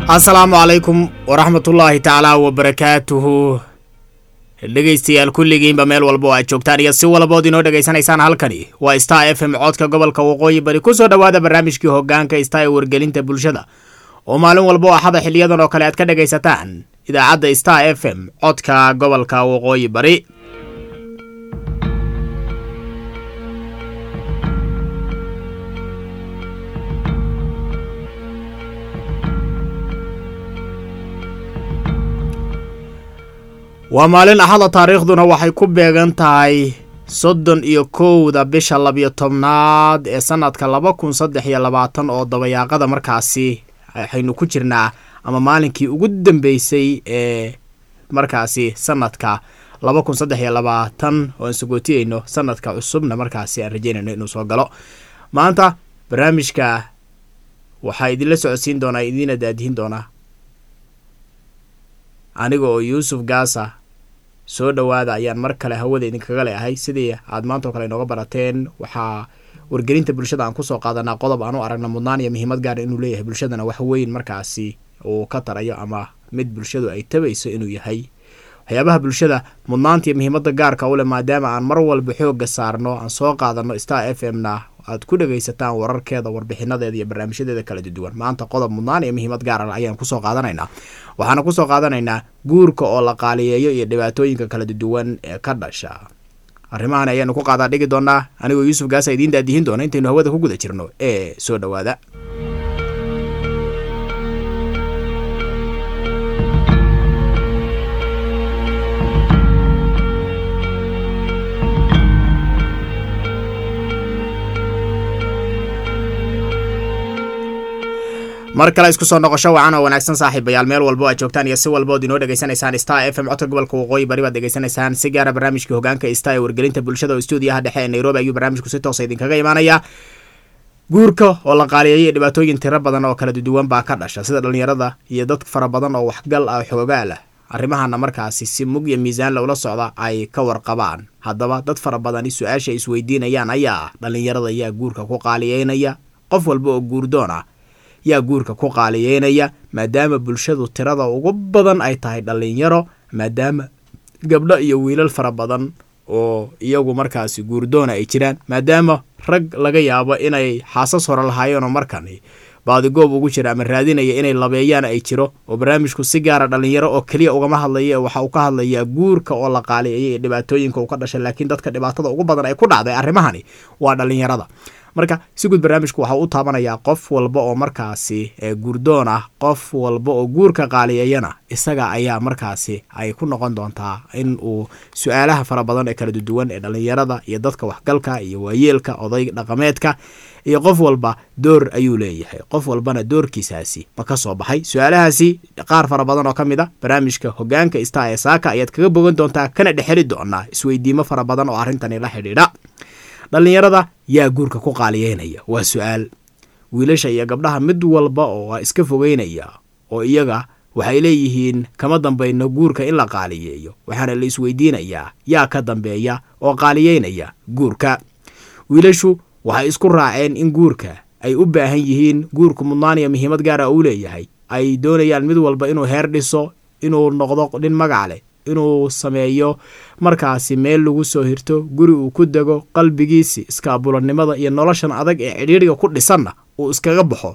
asalaamu calaykum waraxmatullaahi tacaalaa wabarakaatuhu dhegaystayaal kulligiinba meel walba oo aad joogtaan iyo si walbood inoo dhegaysanaysaan halkani waa star f m codka gobolka waqooyi bari ku soo dhowaada barnaamijkii hogaanka star ee wargelinta bulshada oo maalin walba oo axada xiliyadan oo kale aad ka dhegaysataan idaacadda star f m codka gobolka waqooyi bari waa maalin axada taariikhduna waxay ku beegan tahay soddon iyo kowda bisha labiyo tobnaad ee sanadka laba kun saddex iyo labaatan oo dabayaaqada markaasi waxaynu ku jirnaa ama maalinkii ugu dambeysay ee markaasi sanadka laba kun saddex iyo labaatan oo aan sagootiyeyno sanadka cusubna markaasi aan rajeynayno inuu soo galo maanta barnaamijka waxaa idinla socodsiin doonaa idiina daadihin doonaa aniga oo yuusuf gaasa soo dhowaada ayaan mar kale hawada idinkaga leeahay sidii aad maantao kale inooga barateen waxaa wargelinta bulshada aan kusoo qaadanaa qodob aan u aragna mudnaan iyo muhiimad gaara inuu leeyahay bulshadana wax weyn markaasi uu ka tarayo ama mid bulshadu ay tabayso inuu yahay waxyaabaha bulshada mudnaanta iyo muhiimada gaarka u leh maadaama aan mar walba xooga saarno aan soo qaadano star f m na aad ku dhegaysataan wararkeeda warbixinadeeda iyo barnaamijyadeeda kala duwan maanta qodob mudnaan iyo muhiimad gaara ayaan kusoo qaadanaynaa waxaana kusoo qaadanaynaa guurka oo la qaaliyeeyo iyo dhibaatooyinka kala duwan ee ka dhasha arrimahan ayaanu ku qaadaa dhigi doonaa anigoo yuusuf gaasa idiin daadihin doona intaynu hawada ku guda jirno ee soo dhowaada mar kale isku soo noqosho wacan oo wanaagsan saaxiibayaal meel walbo aad joogtaan iyo si walbood inoo dhegaysanaysaan star f m codka gobolka waqooyi bari baad dhegaysanaysaan si gaara barnaamijkii hogaanka star ee wargelinta bulshada oo stuudiyaha dhexe ee nairobi ayuu barnaamijku si toosa idinkaga imaanaya guurka oo la qaaliyeeyay dhibaatooyin tiro badan oo kala duwan baa ka dhasha sida dhallinyarada iyo dad fara badan oo waxgal ah xoogaal ah arrimahana markaasi si mug iyo miisaan lowla socda ay ka warqabaan haddaba dad fara badani su-aasha isweydiinayaan ayaa ah dhallinyarada yaa guurka ku qaaliyeynaya qof walba oo guurdoon ah yaa guurka ku qaaliyeynaya maadaama bulshadu tirada ugu badan ay tahay dhallinyaro maadaama gabdho iyo wiilal fara badan oo iyagu markaasi guurdoona ay jiraan maadaama rag laga yaabo inay xaasas hore lahaayeenoo markani baadigoob ugu jira ama raadinaya inay labeeyaan ay jiro oo barnaamijku si gaara dhallinyaro oo keliya ugama hadlaya waxa uu ka hadlayaa guurka oo la qaaliyeeyay ee dhibaatooyinka uu ka dhashay laakiin dadka dhibaatada ugu badan ay ku dhacday arrimahani waa dhallinyarada marka si guud barnaamijku waxaa u taabanayaa qof walba oo markaasi guurdoon ah qof walba oo guurka qaaliyeeyana isaga ayaa markaasi ay ku noqon doontaa in uu su-aalaha fara badan ee kala duwan ee dhallinyarada iyo dadka waxgalka iyo waayeelka oday dhaqameedka iyo qof walba door ayuu leeyahay qof walbana doorkiisaasi ma ka soo baxay su-aalahaasi qaar fara badan oo ka mid a barnaamijka hogaanka star ee saaka ayaad kaga bogan doontaa kana dhexeli doonaa isweydiimo fara badan oo arrintani la xidhiidha dhallinyarada yaa guurka ku qaaliyeynaya waa su-aal wiilasha iyo gabdhaha mid walba oo iska fogeynaya oo iyaga waxay leeyihiin kama dambayno guurka in la qaaliyeeyo waxaana la isweydiinayaa yaa ka dambeeya oo qaaliyeynaya guurka wiilashu waxay isku raaceen in guurka ay u baahan yihiin guurku mudnaan iyo muhiimad gaara uu leeyahay ay doonayaan mid walba inuu heer dhiso inuu noqdo nin magac leh inuu sameeyo markaasi meel lagu soo hirto guri uu ku dego qalbigiisi iskaabulanimada iyo noloshan adag ee cidhiidriga ku dhisanna uu iskaga baxo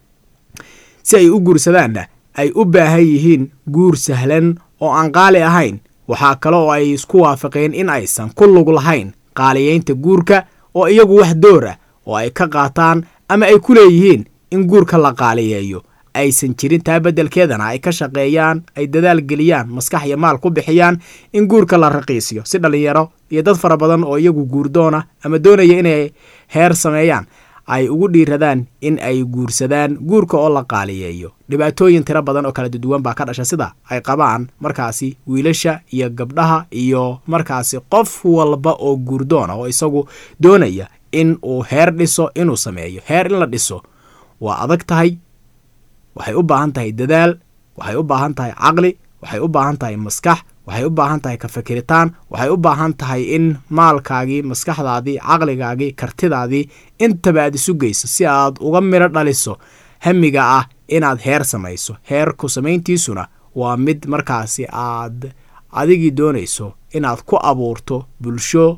si ay u guursadaanna ay u baahan yihiin guur sahlan oo aan qaali ahayn waxaa kale oo ay isku waafaqeen in aysan ku lug lahayn qaaliyeynta guurka oo iyagu wax door ah oo ay ka qaataan ama ay ku leeyihiin in guurka la qaaliyeeyo aysan jirin taa beddelkeedana ay ka shaqeeyaan ay dadaal geliyaan maskax iyo maal ku bixiyaan in guurka la raqiisiyo si dhallinyaro iyo dad fara badan oo iyagu guurdoona ama doonaya inay heer sameeyaan ay ugu dhiiradaan in ay guursadaan guurka oo la qaaliyeeyo dhibaatooyin tiro badan oo kala duwan baa ka dhasha sida ay qabaan markaasi wiilasha iyo gabdhaha iyo markaasi qof walba oo guurdoona oo isagu doonaya in uu heer dhiso inuu sameeyo heer in la dhiso waa adag tahay waxay u baahan tahay dadaal waxay u baahan tahay caqli waxay u baahan tahay maskax waxay u baahan tahay ka fikiritaan waxay u baahan tahay in maalkaagii maskaxdaadii caqligaagii kartidaadii intaba aad isu geyso si aad uga midho dhaliso hamiga ah inaad heer samayso heerku samayntiisuna waa mid markaasi aad adigii doonayso inaad ku abuurto bulsho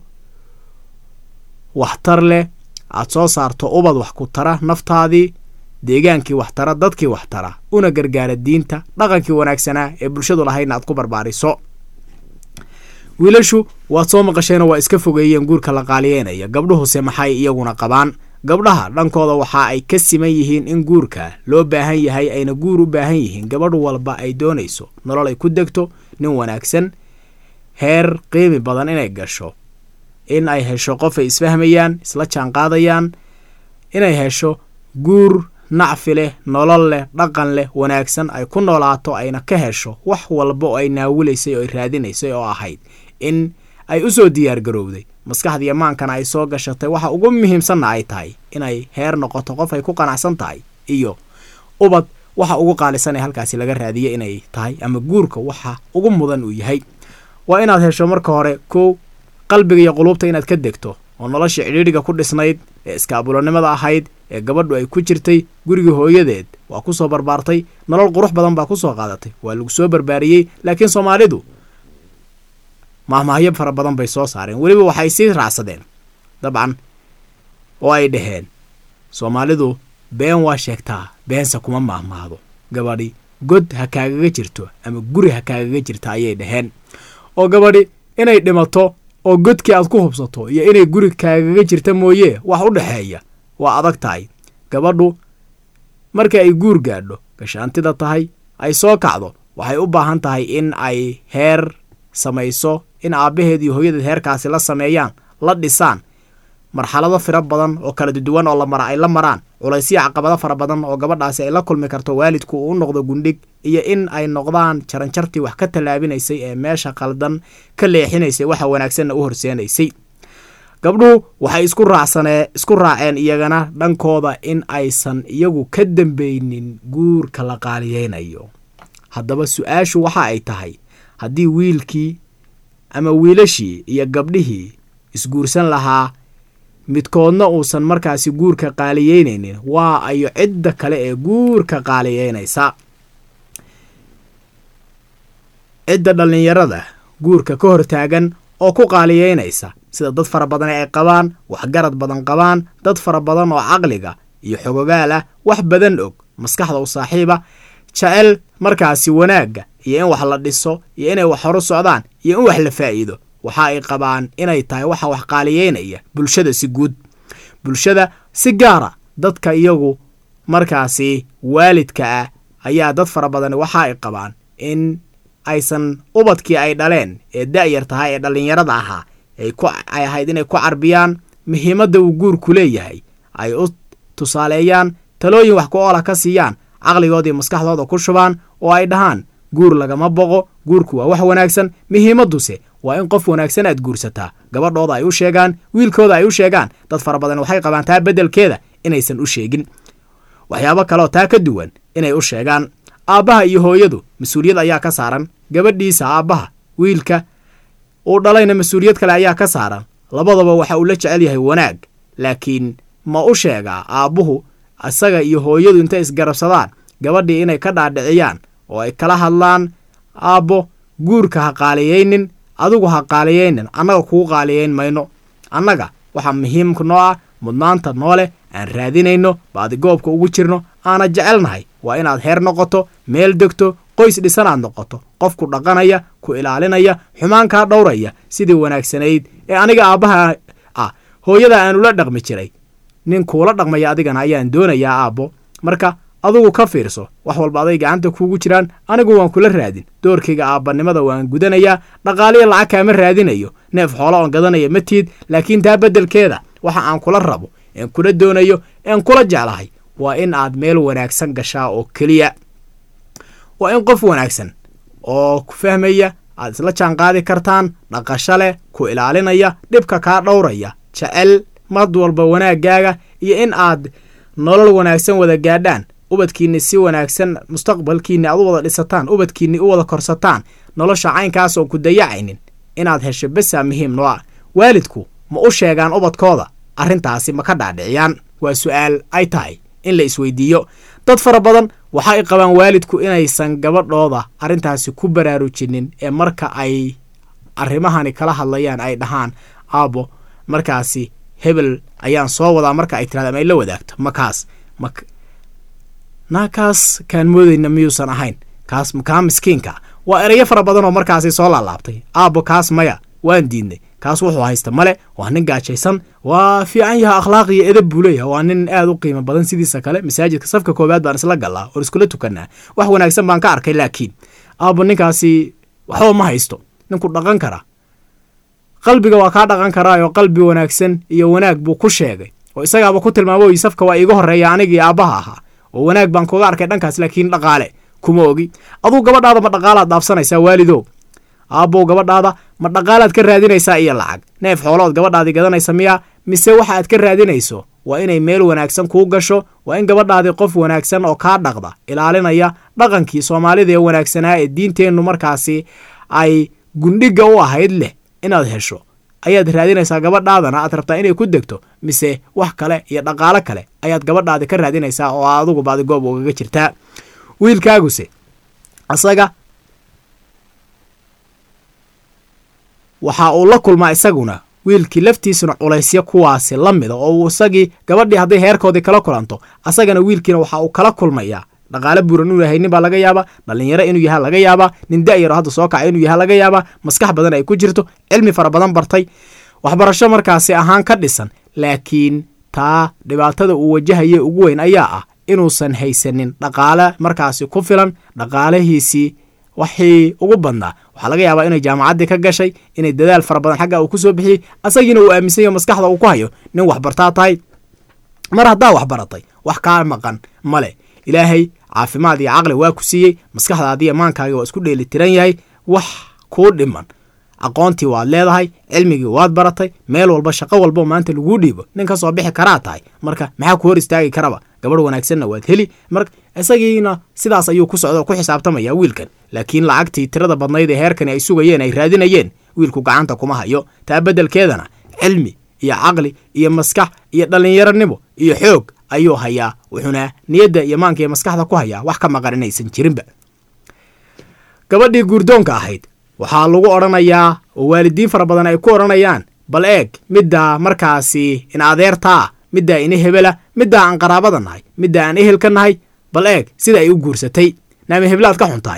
waxtar leh aad soo saarto ubad wax ku tara naftaadii deegaankii waxtara dadkii waxtara una gargaara diinta dhaqankii wanaagsanaa ee bulshadu lahaydna aad ku barbaariso wiilashu waad soo maqasheenoo waa iska fogeeyeen guurka la qaaliyeynaya gabdhuhuse maxay iyaguna qabaan gabdhaha dhankooda waxa ay ka siman yihiin in guurka loo baahan yahay ayna guur u baahan yihiin gabadh walba ay doonayso nolol ay ku degto nin wanaagsan heer qiimi badan inay gasho in ay hesho qof ay isfahmayaan isla jaanqaadayaan inay hesho guur nacfi leh nolol leh dhaqan leh wanaagsan ay ku noolaato ayna ka hesho wax walba oo ay naawilaysay oo ay raadinaysay oo ahayd in ay u soo diyaargarowday maskaxdii amaankana ay soo gashatay waxa ugu muhiimsanna ay tahay inay heer noqoto qof ay ku qanacsan tahay iyo ubad waxa ugu qaalisan ee halkaasi laga raadiya inay tahay ama guurka waxa ugu mudan uu yahay waa inaad hesho marka hore kow qalbiga iyo quluubta inaad ka degto oo nolosha cidhiidhiga ku dhisnayd ee iskaabulonimada ahayd ee gabadhu ay ku jirtay gurigii hooyadeed waa ku soo barbaartay nolol qurux badan baa ku soo qaadatay waa lagu soo barbaariyey laakiin soomaalidu mahmaahyo fara badan bay soo saareen weliba waxay sii raacsadeen dabcan oo ay dhaheen soomaalidu been waa sheegtaa beense kuma maahmaahdo gabadhi god ha kaagaga jirto ama guri ha kaagaga jirta ayay dhaheen oo gabadhi inay dhimato oo godkii aad ku hubsato iyo inay guri kaagaga jirta mooye wax u dhexeeya waa adag tahay gabadhu marka ay guur gaadho gashaantida tahay ay soo kacdo waxay u baahan tahay in ay heer samayso in aabbaheed iyo hooyadeed heerkaasi la sameeyaan la dhisaan marxalado fira badan oo kala duwan oo lamara ay la maraan culaysyo caqabado fara badan oo gabadhaasi ay la kulmi karto waalidku uu u noqdo gundhig iyo in ay noqdaan jaranjartii wax ka tallaabinaysay ee meesha qaldan ka leexinaysay waxa wanaagsanna u horseenaysay gabdhuhu waxay isku raacsanee isku raaceen iyagana dhankooda in aysan iyagu ka dambeynin guurka la qaaliyeynayo haddaba su-aashu waxa ay tahay haddii wiilkii ama wiilashii iyo gabdhihii isguursan lahaa midkoodna uusan markaasi guurka qaaliyeynaynin waa ayo cidda kale ee guurka qaaliyeynaysa cidda dhallinyarada guurka ka hortaagan oo ku qaaliyeynaysa sida dad fara badan ay qabaan waxgarad badan qabaan dad fara badan oo caqliga iyo xogogaal ah wax badan og maskaxda u saaxiiba jecel markaasi wanaagga iyo in wax la dhiso iyo inay wax horu socdaan iyo in wax la faa'iido waxa ay qabaan inay tahay waxa wax qaaliyeynaya bulshada si guud bulshada si gaara dadka iyagu markaasi waalidka ah ayaa dad fara badan waxa ay qabaan in aysan ubadkii ay dhaleen ee da'yar tahay ee dhallinyarada ahaa ay ahayd inay ku carbiyaan muhiimadda uu guurku leeyahay ay u tusaaleeyaan talooyin wax ku oola ka siiyaan caqligoodii maskaxdooda ku shubaan oo ay dhahaan guur lagama boqo guurku waa wax wanaagsan muhiimadduse waa in qof wanaagsan aad guursataa gabadhooda ay u sheegaan wiilkooda ay u sheegaan dad fara badan waxay qabaan taa beddelkeeda inaysan u sheegin waxyaabo kaleoo taa ka duwan inay u sheegaan aabbaha iyo hooyadu mas-uuliyad ayaa ka saaran gabadhiisa aabbaha wiilka uu dhalayna mas-uuliyad kale ayaa ka saaran labadaba waxa uu la jecel yahay wanaag laakiin ma u sheegaa aabbuhu isaga iyo hooyadu intay isgarabsadaan gabadhii inay ka dhaadhiciyaan oo ay kala hadlaan aabbo guurka ha qaaliyeynin adigu ha qaaliyeynin annaga kuu qaaliyeyn mayno annaga waxaa muhiimka noo ah mudnaanta noo leh aan raadinayno baadigoobka ugu jirno aana jecelnahay waa inaad heer noqoto meel degto qoys dhisan aad noqoto qofku dhaqanaya ku ilaalinaya xumaan kaa dhowraya sidii wanaagsanayd ee aniga aabbaha ah hooyada aanula dhaqmi jiray nin kuula dhaqmaya adigana ayaan doonayaa aabbo marka adugu ka fiirso wax walba aday gacanta kuugu jiraan anigu waan kula raadin doorkayga aabbanimada waan gudanayaa dhaqaaliya lacag kaama raadinayo neef xoolo oon gadanaya ma tiid laakiin taa beddelkeeda waxa aan kula rabo een kula doonayo een kula jeclahay waa in aad meel wanaagsan gashaa oo keliya waa in qof wanaagsan oo ku fahmaya aad isla jaanqaadi kartaan dhaqasho leh ku ilaalinaya dhibka kaa dhowraya jecel mad walba wanaaggaaga iyo in aad nolol wanaagsan wada gaadhaan ubadkiinni si wanaagsan mustaqbalkiinni aad u wada dhisataan ubadkiinni u wada korsataan nolosha caynkaas oon ku dayacaynin inaad hesho besaa muhiim noo ah waalidku ma u sheegaan ubadkooda arrintaasi ma ka dhaadhiciyaan waa su'aal ay tahay in la isweydiiyo dad fara badan waxa ay qabaan waalidku inaysan gabadhooda arrintaasi ku baraarujinin ee marka ay arrimahani kala hadlayaan ay dhahaan aabo markaasi hebel ayaan soo wadaa marka ay tirahda ama ay la wadaagto ma kaas ma naa kaas kaan moodayna miyuusan ahayn kaas kaa miskiinka waa erayo fara badan oo markaasi soo laalaabtay aabo kaas maya waan diidnay kaas wuxuu haysta male waa nin gaajaysan waa fiican yaha akhlaaq iyo edab buu leeyahay waa nin aad u qiimo badan sidiisa kale masaajidka safka koowaad baan isla gallaa oon iskula tukanaa wax wanaagsan baan ka arkay laakiin aabo ninkaasi waxba ma haysto ninku dhaqan kara qalbiga waa kaa dhaqan karaayoo qalbi wanaagsan iyo wanaag buu ku sheegay oo isagaaba ku tilmaamo safka waa iiga horreeya anigii aabbaha ahaa oo wanaag baan kuga arkay dhankaas laakiin dhaqaale kuma ogi aduu gabadhaada ma dhaqaalaad dhaafsanaysaa waalidow aabbow gabadhaada ma dhaqaalaad ka raadinaysaa iyo lacag neef xoolood gabadhaadii gadanaysa miyaa mise waxa aad ka raadinayso waa inay meel wanaagsan kuu gasho waa in gabadhaadii qof wanaagsan oo kaa dhaqda ilaalinaya dhaqankii soomaalida ee wanaagsanaa ee diinteennu markaasi ay gundhiga u ahayd leh inaad hesho ayaad raadinaysaa gabadhaadana aad rabtaa inay ku degto mise wax kale iyo dhaqaalo kale ayaad gabadhaadi ka raadinaysaa oo adugu baadi goob ugaga jirtaa wiilkaaguse asaga waxa uu la kulmaa isaguna wiilkii laftiisuna culaysyo kuwaasi la mida oo isagii gabadhii hadday heerkoodii kala kulanto asagana wiilkiina waxa uu kala kulmayaa dhaqaale buuran inuu yahay nin baa laga yaabaa dhallinyaro inuu yaha laga yaabaa nin da'yaro hadda soo kaca inuu yaha laga yaabaa maskax badan ay ku jirto cilmi fara badan bartay waxbarasho markaasi ahaan ka dhisan laakiin taa dhibaatada uu wajahaye ugu weyn ayaa ah inuusan haysanin dhaqaale markaasi ku filan dhaqaalahiisii waxii ugu badnaa waxaa laga yaabaa inay jaamacaddii ka gashay inay dadaal fara badan xagga uu ku soo bixiyey asagiina uu aaminsan yaho maskaxda uu ku hayo nin waxbartaa tahay mar haddaa waxbaratay wax kaa maqan male ilaahay caafimaad iyo caqli waa ku siiyey maskaxdaadii amaankaaga waa isku dheeli tiran yahay wax kuu dhiman aqoontii waad leedahay cilmigii waad baratay meel walba shaqo walbo maanta laguu dhiibo nin ka soo bixi karaa tahay marka maxaa ku hor istaagi karaba gabadh wanaagsanna waad heli mar isagiina sidaas ayuu ku socda oo ku xisaabtamaya wiilkan laakiin lacagtii tirada badnayd ee heerkani ay sugayeen ay raadinayeen wiilku gacanta kuma hayo taa beddelkeedana cilmi iyo caqli iyo maskax iyo dhallinyaronimo iyo xoog ayuu hayaa wuxuuna niyadda iyo maanka iyo maskaxda ku hayaa wax ka maqan inaysan jirinba gabadhii guurdoonka ahayd waxaa lagu odhanayaa oo waalidiin fara badan ay ku odhanayaan bal eeg middaa markaasi in adeertaa middaa ina hebela middaa aan qaraabada nahay middaa aan ehelka nahay bal eeg sida ay u guursatay naami heblaad ka xun tahay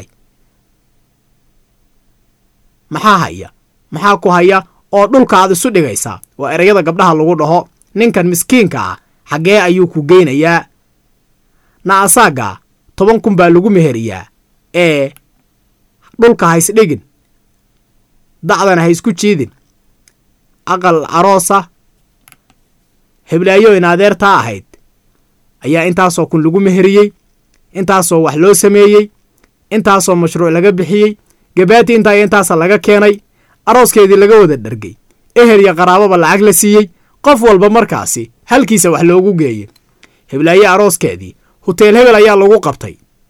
maxaa haya maxaa ku haya oo dhulka aad isu dhigaysaa waa erayada gabdhaha lagu dhaho ninkan miskiinka ah xaggee ayuu ku geynayaa na asaagaa toban kun baa lagu meheriyaa ee dhulka ha isdhigin dacdana ha isku jiidin aqal aroosa heblaayo in adeertaa ahayd ayaa intaasoo kun lagu meheriyey intaasoo wax loo sameeyey intaasoo mashruuc laga bixiyey gabaati intaa iyo intaasa laga keenay arooskeedii laga wada dhargay ehel iyo qaraababa lacag la siiyey qof walba markaasi halkiisa wax loogu geeyey heblaaye arooskeedii huteel hebel ayaa lagu qabtay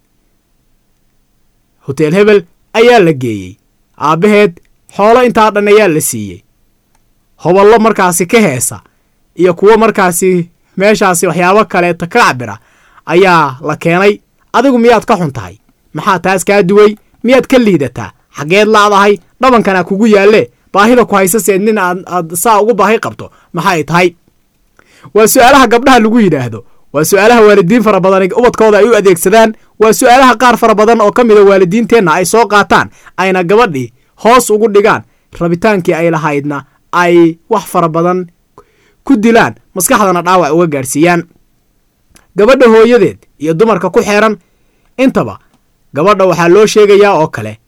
huteel hebel ayaa la geeyey aabbaheed xoolo intaa dhan ayaa la siiyey hoballo markaasi ka heesa iyo kuwo markaasi meeshaasi waxyaabo kaleeta ka cabira ayaa la keenay adigu miyaad ka xun tahay maxaa taas kaa duway miyaad ka liidataa xaggeed laadahay dhabankanaa kugu yaalle baahida ku haysaseed nin aad aad saa ugu baahi qabto maxay tahay waa su'aalaha gabdhaha lagu yidhaahdo waa su'aalaha waalidiin fara badan ubadkooda ay u adeegsadaan waa su'aalaha qaar fara badan oo ka mida waalidiinteenna ay soo qaataan ayna gabadhii hoos ugu dhigaan rabitaankii ay lahaydna ay wax fara badan ku dilaan maskaxdana dhaawac uga gaadhsiiyaan gabadha hooyadeed iyo dumarka ku xeeran intaba gabadha waxaa loo sheegayaa oo kale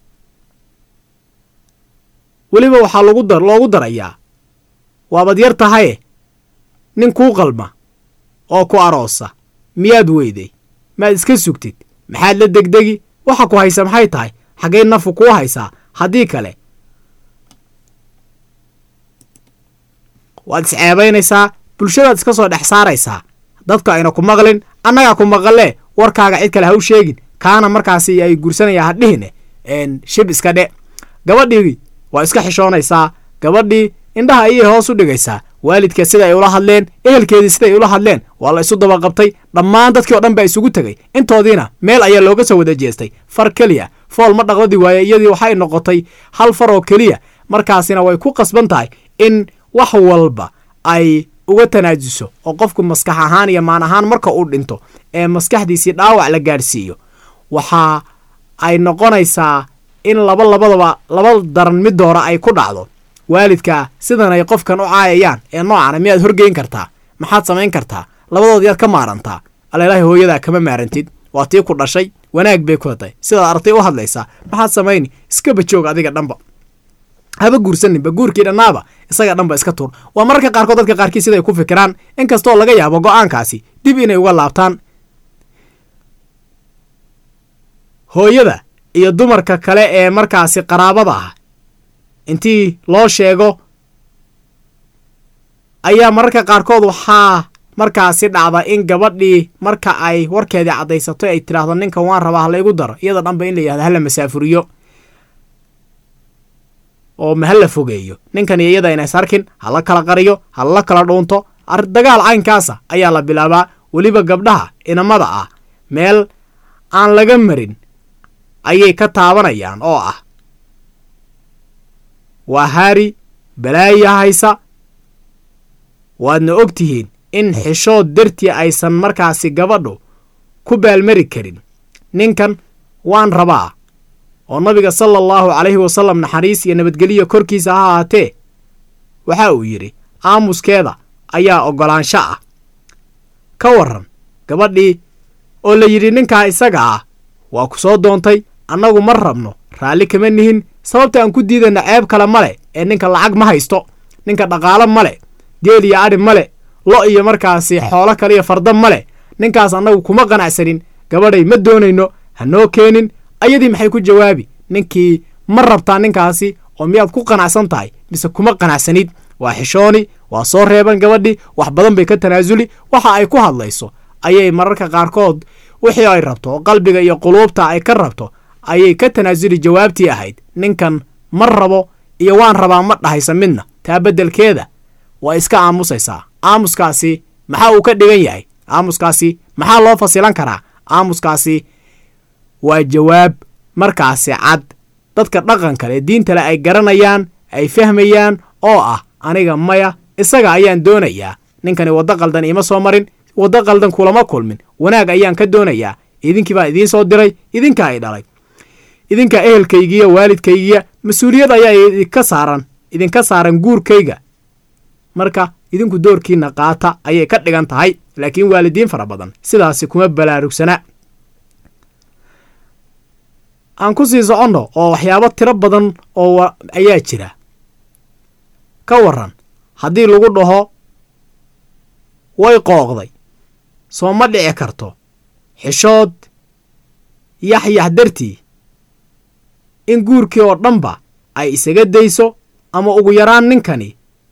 weliba waxaa lagu dar loogu darayaa waabad yar tahaye nin kuu qalma oo ku aroosa miyaad weyday maad iska sugtid maxaad la degdegi waxa ku haysa maxay tahay xaggay nafu kuu haysaa haddii kale waad isceebaynaysaa bulshadaad iska soo dhex saaraysaa dadka ayna ku maqlin annagaa ku maqalee warkaaga cid kale ha u sheegin kaana markaasi ay guursanayaan hadhihine shib iska dhe gabadhii waa iska xishoonaysaa gabadhii indhaha ayay hoos u dhigaysaa waalidka sida ay ula hadleen ehelkeedii siday ula hadleen waa la isu dabaqabtay dhammaan dadkii o dhan baa isugu tegay intoodiina meel ayaa looga soo wada jeestay far keliya fool ma dhaqdadi waaye iyadii waxay noqotay hal far oo keliya markaasina way ku qasban tahay in wax walba ay uga tanaajuso oo qofku maskax ahaan iyo maan ahaan marka uu dhinto ee maskaxdiisii dhaawac la gaadhsiiyo waxa ay noqonaysaa in laba labadaba laba daran mid doora ay ku dhacdo waalidka sidan ay qofkan u caayayaan ee noocana miyaad horgeyn kartaa maxaad samayn kartaa labadood yaad ka maarantaa alelaahi hooyadaa kama maarantid waa tii ku dhashay wanaag bay ku hatay sidaad artay u hadlaysaa maxaad samayni iskaba joog adiga dhanba haba guursaninba guurkii dhannaaba isaga dhanba iska tuur waa mararka qaarkood dadka qaarkii siday ku fikiraan inkastoo laga yaabo go'aankaasi dib inay uga laabtaan hooyada iyo dumarka kale ee markaasi qaraabada ah intii loo sheego ayaa mararka qaarkood waxaa markaasi dhacda in gabadhii marka ay warkeedii caddaysato ay tidhaahdo ninkan waan rabaa ha laygu daro iyada dhanba in la yihahdo hala masaafuriyo oo ma hala fogeeyo ninkan iyo iyada inays arkin hala kala qariyo hala kala dhuunto dagaal caynkaasa ayaa la bilaabaa weliba gabdhaha inamada ah meel aan laga marin ayay ka taabanayaan oo ah waa haari balaaya haysa waadna og tihiin in xishood dartii aysan markaasi gabadhu ku baalmari karin ninkan waan rabaa oo nabiga sala allahu calayhi wasallam naxariis iyo nabadgeliya korkiisa ha ahaatee waxa uu yidhi aamuskeeda ayaa oggolaansho ah ka warran gabadhii oo la yidhi ninkaa isaga ah waa ku soo doontay annagu ma rabno raalli kama nihin sababta aan ku diidana ceeb kale male ee ninka lacag ma haysto ninka dhaqaalo male geel iyo adhi male lo iyo markaasi xoolo kale iyo farda male ninkaas annagu kuma qanacsanin gabadhay ma doonayno ha noo keenin ayadii maxay ku jawaabi ninkii ma rabtaa ninkaasi oo miyaad ku qanacsan tahay mise kuma qanacsanid waa xishooni waa soo reeban gabadhii wax badan bay ka tanaasuli waxa ay ku hadlayso ayay mararka qaarkood wixii ay rabto oo qalbiga iyo quluubta ay ka rabto ayay ka tanaasuli jawaabtii ahayd ninkan ma rabo iyo waan rabaa ma dhahaysa midna taa beddelkeeda waa iska aamusaysaa aamuskaasi maxaa uu ka dhigan yahay aamuskaasi maxaa loo fasilan karaa aamuskaasi waa jawaab markaasi cad dadka dhaqankale ee diintale ay garanayaan ay fahmayaan oo ah aniga maya isaga ayaan doonayaa ninkani waddo qaldan iima soo marin waddo qaldan kulama kulmin wanaag ayaan ka doonayaa idinkii baa idiin soo diray idinka ay dhalay idinka ehelkaygiiya waalidkaygiya mas-uuliyad ayaa idinka saaran idinka saaran guurkayga marka idinku doorkiina qaata ayay ka dhigan tahay laakiin waalidiin fara badan sidaasi kuma balaarugsana aan ku sii soconno oo waxyaabo tiro badan oo ayaa jira ka warran haddii lagu dhaho way qooqday soo ma dhici karto xishood yaxyax dartii in guurkii oo dhanba ay isaga dayso ama ugu yaraan ninkani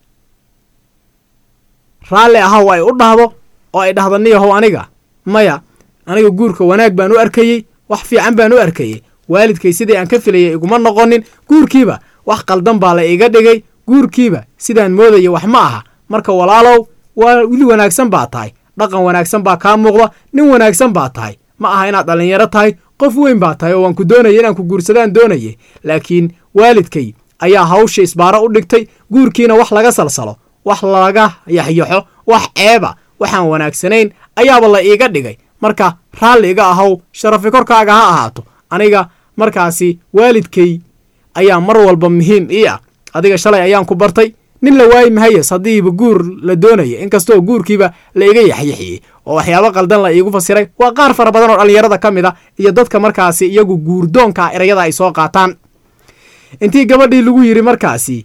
raalli ahaw ay u dhahdo oo ay dhahdo niyahow aniga maya aniga guurka wanaag baan u arkayey wax fiican baan u arkayey waalidkay sidii aan ka filayay iguma noqonin guurkiiba wax qaldan baa la iga dhigay guurkiiba sidaan moodaya wax ma aha marka walaalow waa wili wanaagsan baa tahay dhaqan wanaagsan baa kaa muuqda nin wanaagsan baa tahay ma aha inaad dhallinyaro tahay qof weyn baa tahay oo waan ku doonaya inaan ku guursadaan doonayay laakiin waalidkay ayaa hawsha isbaaro u dhigtay guurkiina wax laga salsalo wax laga yaxyaxo wax ceeba waxaan wanaagsanayn ayaaba la iiga dhigay marka raalli iga ahow sharafi korkaaga ha ahaato aniga markaasi waalidkay ayaa mar walba muhiim ii ah adiga shalay ayaan ku bartay nin la waayi mahayes haddiiba guur la doonaya inkastoo guurkiiba la iga yaxyaxiyey oo waxyaabo qaldan la iigu fasiray waa qaar fara badan oo dhallinyarada ka mid a iyo dadka markaasi iyagu guurdoonka erayada ay soo qaataan intii gabadhii lagu yidhi markaasi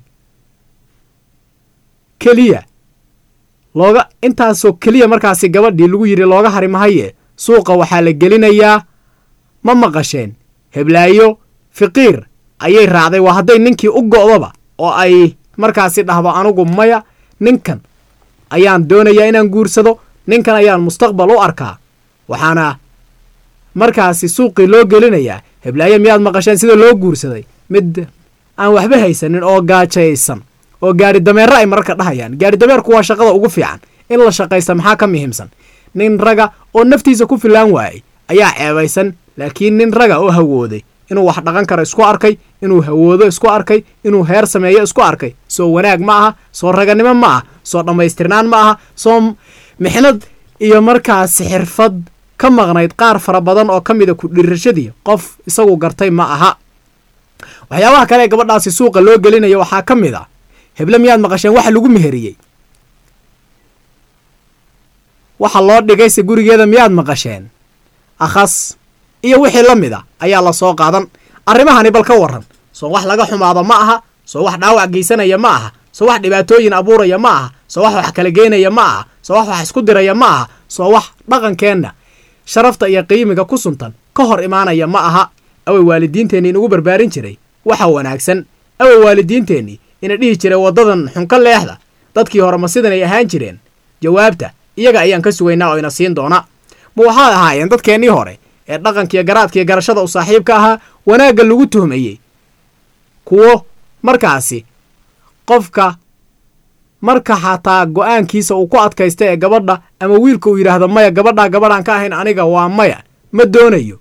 keliya looga intaasoo keliya markaasi gabadhii lagu yidhi looga hari mahaye suuqa waxaa la gelinayaa ma maqasheen heblaayo fiqiir ayay raacday waa hadday ninkii u go'doba oo ay markaasi dhahdo anugu maya ninkan ayaan doonayaa inaan guursado ninkan ayaan mustaqbal u arkaa waxaana markaasi suuqii loo gelinayaa heblaayo miyaad maqasheen sida loo guursaday mid aan waxba haysanin oo gaajaysan oo gaari dameero ay mararka dhahayaan gaari dameerku waa shaqada ugu fiican in la shaqaysta maxaa ka muhiimsan nin raga oo naftiisa ku filaan waayey ayaa ceebaysan laakiin nin raga oo hawooday inuu wax dhaqan karo isku arkay inuu hawoodo isku arkay inuu heer sameeyo isku arkay soo wanaag ma aha soo raganimo ma aha soo dhammaystirnaan ma aha soo mixnad iyo markaasi xirfad ka maqnayd qaar fara badan oo ka mida ku dhiirashadii qof isagu gartay ma aha waxyaabaha kale ee gabadhaasi suuqa loo gelinayo waxaa ka mid a heble miyaad maqasheen waxa lagu meheriyey waxa loo dhigayse gurigeeda miyaad maqasheen akhas iyo wixii la mid a ayaa la soo qaadan arrimahani bal ka warran soo wax laga xumaado ma aha soo wax dhaawac geysanaya ma aha soo wax dhibaatooyin abuuraya ma aha soo wax wax kala geynaya ma aha soo wax wax isku diraya ma aha soo wax dhaqankeenna sharafta iyo qiimiga ku suntan ka hor imaanaya ma aha away waalidiinteenni inugu barbaarin jiray waxa wanaagsan away waalidiinteennii ina dhihi jiray waddadan xunka leexda dadkii hore ma sidanay ahaan jireen jawaabta iyaga ayaan ka sugaynaa oo ina siin doona ma waxaad ahaayeen dadkeennii hore ee dhaqankiiyo garaadkiiyo garashada u saaxiibka ahaa wanaagga lagu tuhmayey kuwo markaasi qofka marka xataa go'aankiisa uu ku adkaysta ee gabadha ama wiilka uu yidhaahdo maya gabadhaa gabadhaan ka ahayn aniga waa maya ma doonayo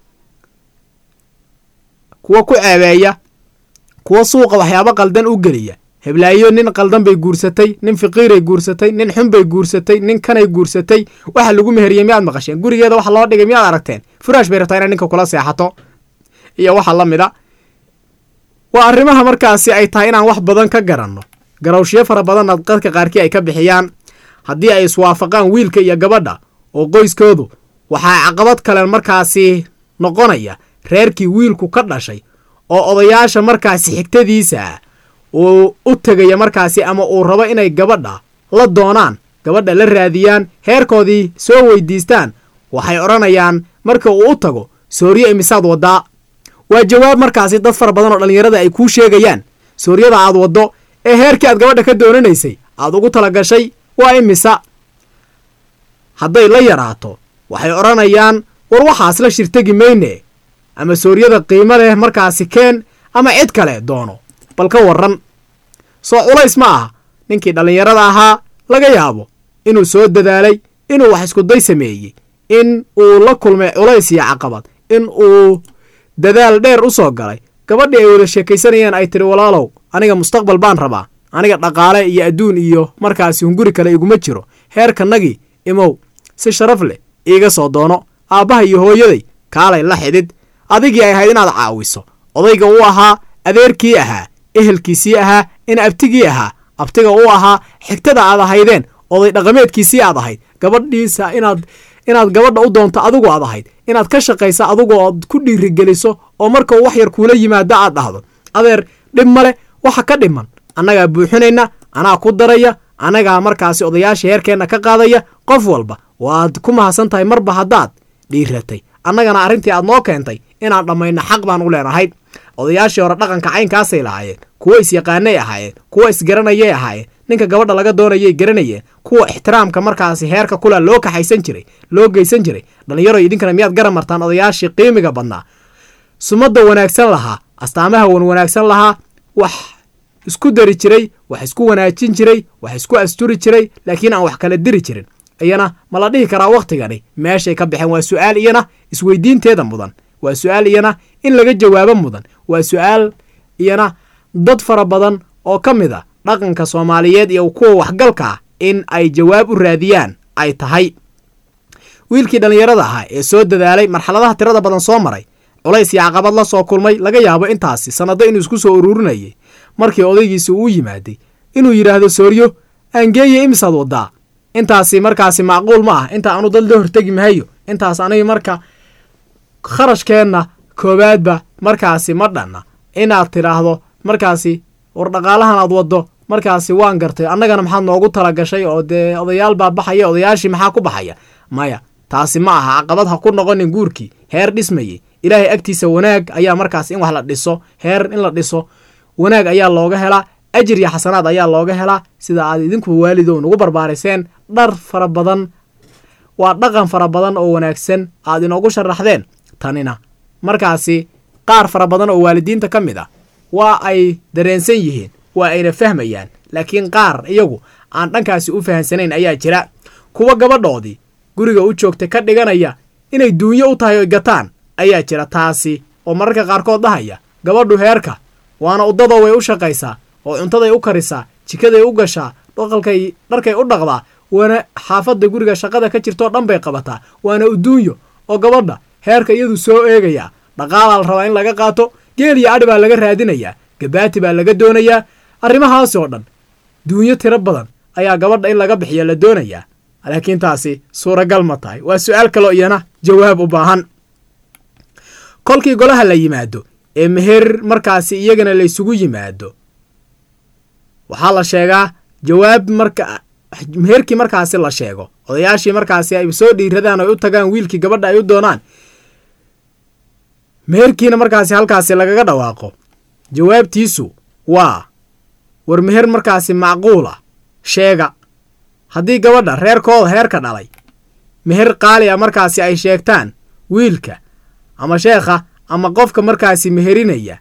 kuwo ku ceebeeya kuwo suuqa waxyaabo qaldan u geliya heblaayo nin qaldan bay guursatay nin fiqiiray guursatay nin xun bay guursatay nin kanay guursatay waxa lagu meheriyey miyaad maqasheen gurigeeda waxa loo dhigay miyaad aragteen furaash bay rabtaa inay ninka kula seexato iyo waxa la mid a waa arrimaha markaasi ay tahay inaan wax badan ka garanno garawshiyo fara badanna dadka qaarkii ay ka bixiyaan haddii ay iswaafaqaan wiilka iyo gabadha oo qoyskoodu waxaa caqabad kale markaasi noqonaya reerkii wiilku ka dhashay oo odayaasha markaasi xigtadiisa uu u tegaya markaasi ama uu rabo inay gabadha la doonaan gabadha la raadiyaan heerkoodii soo weydiistaan waxay odhanayaan marka uu u tago sooriye imisaad waddaa waa jawaab markaasi dad fara badan oo dhallinyarada ay kuu sheegayaan sooryada aad waddo ee heerkii aad gabadha ka doonanaysay aad ugu tala gashay waa imisa hadday la yaraato waxay odhanayaan war waxaas la shirtegi mayne ama sooryada qiimo leh markaasi keen ama cid kale doono bal ka warran soo culays ma aha ninkii dhallinyarada ahaa laga yaabo inuu soo dadaalay inuu wax iskuday sameeyey in uu la kulmay culays iyo caqabad in uu dadaal dheer u soo galay gabadhii ay wada sheekaysanayeen ay tiri walaalow aniga mustaqbal baan rabaa aniga dhaqaale iyo adduun iyo markaasi hunguri kale iguma jiro heerkanagii imow si sharaf leh iiga soo doono aabbaha iyo hooyaday kaalay la xidhid adigii ay ahayd inaad caawiso odayga uu ahaa adeerkii ahaa ehelkiisii ahaa in abtigii ahaa abtiga uu ahaa xigtada aad ahaydeen oday dhaqameedkiisii aad ahayd gabadhiisa inaad inaad gabadha u doonto adigu aad ahayd inaad ka shaqaysa adigu ood ku dhiirigeliso oo marka uu wax yar kuula yimaado aad dhahdo adeer dhib male waxa ka dhiman annagaa buuxinayna anaa ku daraya annagaa markaasi odayaasha heerkeenna ka qaadaya qof walba waad ku mahadsan tahay marba haddaad dhiiratay annagana arrintii aad noo keentay inaan dhammayno xaq baan u leenahay odayaashii hore dhaqanka caynkaasay lahaayeen kuwo isyaqaanay ahaayeen kuwo isgaranayay ahaayeen ninka gabadha laga doonayay garanayeen kuwa ixtiraamka markaasi heerka kula loo kaxaysan jiray loo geysan jiray dhallinyaro idinkana miyaad garan martaan odayaashii qiimiga badnaa sumadda wanaagsan lahaa astaamaha wan wanaagsan lahaa wax isku dari jiray wax isku wanaajin jiray wax isku asturi jiray laakiin aan wax kala diri jirin iyana ma la dhihi karaa wakhtigani meeshay ka baxeen waa su'aal iyana isweydiinteeda mudan waa su'aal iyana in laga jawaabo mudan waa su'aal iyana dad fara badan oo ka mid a dhaqanka soomaaliyeed iyo kuwa waxgalka ah in ay jawaab u raadiyaan ay tahay wiilkii dhallinyarada ahaa ee soo dadaalay marxaladaha tirada badan soo maray culays iyo caqabad la soo kulmay laga yaabo intaasi sannado inuu isku soo ururinayay markii odaygiisi uu yimaaday inuu yidhaahdo sooryo aangeeye imisaad waddaa intaasi markaasi macquul ma ah inta aanu dad la hortegi mahayo intaas aniga marka kharashkeenna koowaadba markaasi ma dhanna inaad tidhaahdo markaasi war dhaqaalahan aad waddo markaasi waan gartay annagana maxaad noogu tala gashay oo dee odayaal baa baxaya odayaashii maxaa ku baxaya maya taasi ma aha caqabad ha ku noqonin guurkii heer dhismayey ilaahay agtiisa wanaag ayaa markaas in wax la dhiso heer in la dhiso wanaag ayaa looga helaa ajir iyo xasanaad ayaa looga helaa sida aad idinku waalidow nagu barbaariseen dhar fara badan waa dhaqan fara badan oo wanaagsan aad inoogu sharaxdeen tanina markaasi qaar fara badan oo waalidiinta ka mid ah waa ay dareensan yihiin waa ayna fahmayaan laakiin qaar iyagu aan dhankaasi u fahansanayn ayaa jira kuwa gabadhoodii guriga u joogta ka dhiganaya inay duunyo u tahay oy gataan ayaa jira taasi oo mararka qaarkood dhahaya gabadhu heerka waana uddadoo way u shaqaysaa oo cuntaday u karisaa jikaday u gashaa dhaqalkay dharkay u dhaqdaa waana xaafadda guriga shaqada ka jirtoo dhan bay qabataa waana uduunyo oo gabadha heerka iyadu soo eegayaa dhaqaalaa la rabaa in laga qaato geel iyo adhi baa laga raadinayaa gabaati baa laga doonayaa arrimahaasi oo dhan duunyo tiro badan ayaa gabadha in laga bixiya la doonayaa laakiin taasi suuragal ma tahay waa su-aal kaloo iyana jawaab u baahan kolkii golaha la yimaado ee meher markaasi iyagana la ysugu yimaado waxaa la sheegaa jawaab marka meherkii markaasi la sheego odayaashii markaasi ay soo dhiiradaan ay u tagaan wiilkii gabadha ay u doonaan meherkiina markaasi halkaasi lagaga dhawaaqo jawaabtiisu waa war meher markaasi macquul ah sheega haddii gabadha reerkooda heerka dhalay meher qaali a markaasi ay sheegtaan wiilka ama sheekha ama qofka markaasi meherinaya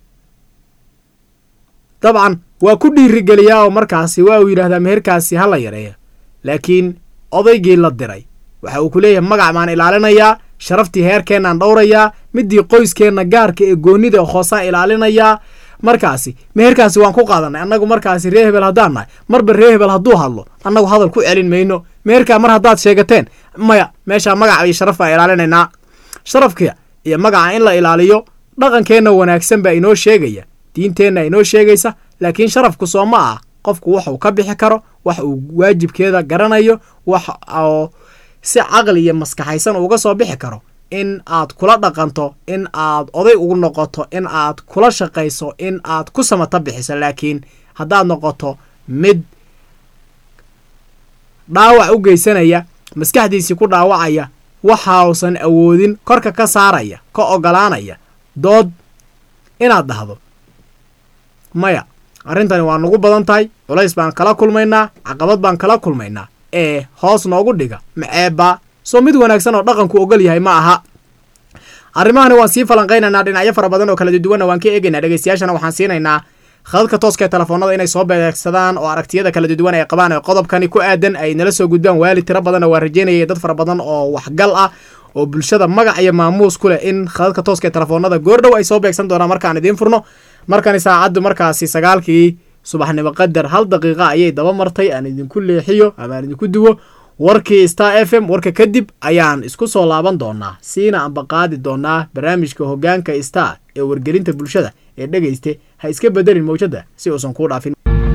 dabcan waa ku dhiirigeliyaa oo markaasi waa uu yidhahdaa meherkaasi ha la yareeyo laakiin odaygii la diray waxa uu ku leeyahay magac baan ilaalinayaa sharaftii heerkeennaan dhowrayaa midii qoyskeenna gaarka ee goonnida hoosaan ilaalinayaa markaasi meherkaasi waan ku qaadanay annagu markaasi ree hebel haddaan nahay marba ree hebel hadduu hadlo annagu hadal ku celin mayno meherkaa mar haddaad sheegateen maya meeshaa magaca iyo sharaf baan ilaalinaynaa sharafka iyo magaca in la ilaaliyo dhaqankeenna wanaagsan baa inoo sheegaya diinteenna inoo sheegaysa laakiin sharafku soo ma ah qofku waxuu ka bixi karo wax uu waajibkeeda garanayo wax oo si caqli iyo maskaxaysan uga soo bixi karo in aad kula dhaqanto in aad oday ugu noqoto in aad kula shaqayso in aad ku samata bixiso laakiin haddaad noqoto mid dhaawac u geysanaya maskaxdiisii ku dhaawacaya waxausan awoodin korka ka saaraya ka ogolaanaya dood inaad dhahdo maya arrintani waa nagu badan tahay culays baan kala kulmaynaa caqabad baan kala kulmaynaa ee hoos noogu dhiga maceebba soo mid wanaagsan oo dhaqanku ogol yahay ma aha arrimahani waan sii falanqaynaynaa dhinacyo fara badan oo kala duwanna waan ka eegaynaa dhegeystayaashana waxaan siinaynaa khadadka tooska ee telefoonada inay soo beegsadaan oo aragtiyada kala duwan ay qabaan ee qodobkani ku aadan ay nala soo gudbaan waali tiro badanna waa rajeynayay dad fara badan oo waxgal ah oo bulshada magac iyo maamuus ku leh in khadadka tooska ee telefoonada goordhow ay soo beegsan doonaan markaan idiin furno markani saacaddu markaasi sagaalkii subaxnimo qadar hal daqiiqa ayay daba martay aan idinku leexiyo ama aan idinku duwo warkii star f m warka kadib ayaan isku soo laaban doonaa siina amba qaadi doonaa barnaamijka hoggaanka star ee wargelinta bulshada ee dhegayste ha iska bedelin mawjadda si uusan kuu dhaafin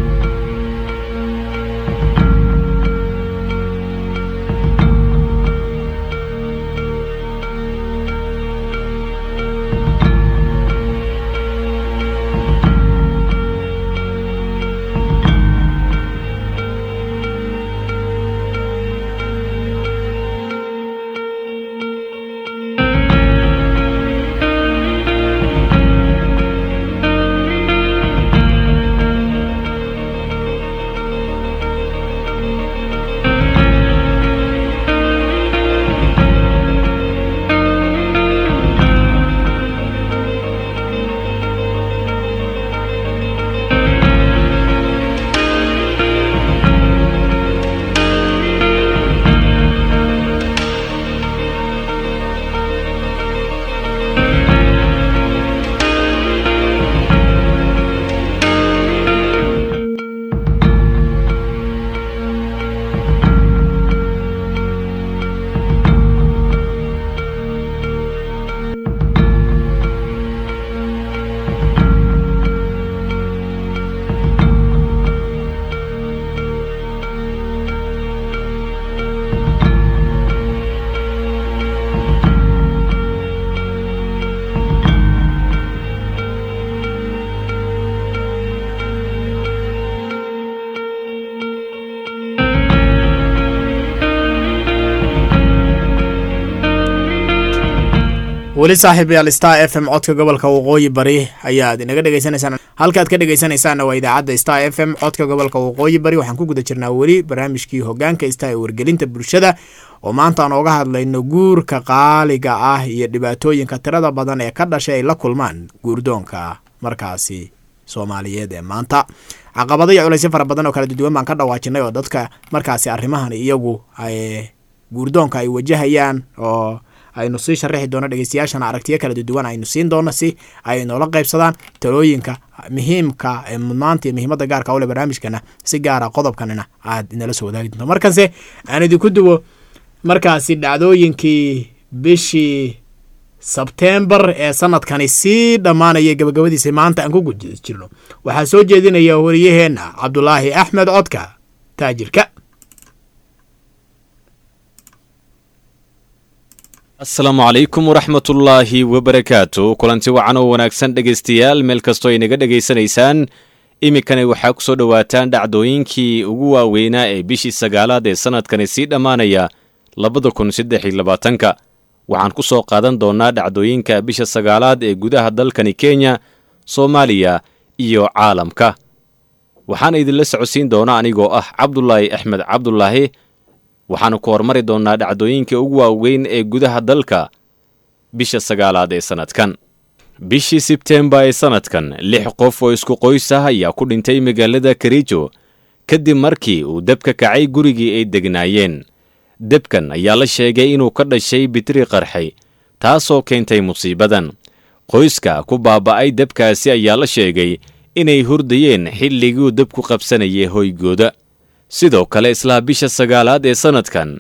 weli saaxiibayaal star f m codka gobolka waqooyi bari ayaad inaga dhegeysanaysaan halkaad ka dhegeysanaysaanna waa idaacadda star f m codka gobolka waqooyi bari waxaan ku guda jirnaa weli barnaamijkii hogaanka star ee wargelinta bulshada oo maanta aan ooga hadlayno guurka qaaliga ah iyo dhibaatooyinka tirada badan ee ka dhashay ay la kulmaan guurdoonka markaasi soomaaliyeed ee maanta caqabado iyo culaysyo fara badan oo kala duduwan baan ka dhawaajinay oo dadka markaasi arrimahan iyagu guurdoonka ay wajahayaan oo aynu sii sharaxi doono dhegeystayaashana aragtiyo kala duduwan aynu siin doono si ay noola qaybsadaan talooyinka muhiimka ee mudnaanta iyo muhiimadda gaarka ule barnaamijkana si gaara qodobkanina aad inala soo wadaagi doonto markanse aan idinku duwo markaasi dhacdooyinkii bishii sebtembar ee sanadkani sii dhammaanaya gabagabadiisa maanta aan ku guji jirno waxaa soo jeedinaya wariyaheenna cabdulaahi axmed codka taajirka asalaamu calaykum waraxmatullaahi wabarakaatu kulanti wacan oo wanaagsan dhegaystayaal meel kastoo inaga dhegaysanaysaan iminkani waxaa ku soo dhowaataan dhacdooyinkii ugu waaweynaa ee bishii sagaalaad ee sanadkani sii dhammaanaya labada kun saddex iyo labaatanka waxaan ku soo qaadan doonnaa dhacdooyinka bisha sagaalaad ee gudaha dalkani kenya soomaaliya iyo caalamka waxaana idinla socodsiin doona anigoo ah cabdulaahi axmed cabdulaahi waxaanu ku hormari doonnaa dhacdooyinka ugu waaweyn ee gudaha dalka bisha sagaalaad ee sannadkan bishii sebtembar ee sannadkan lix qof oo isku qoys ah ayaa ku dhintay magaalada karijo kadib markii uu debka kacay gurigii ay degnaayeen debkan ayaa la sheegay inuu ka dhashay bitri qarxay taasoo keentay musiibadan qoyska ku baaba'ay debkaasi ayaa la sheegay inay hurdayeen xilliguu debku qabsanayay hoygooda sidoo kale islaa bisha sagaalaad ee sannadkan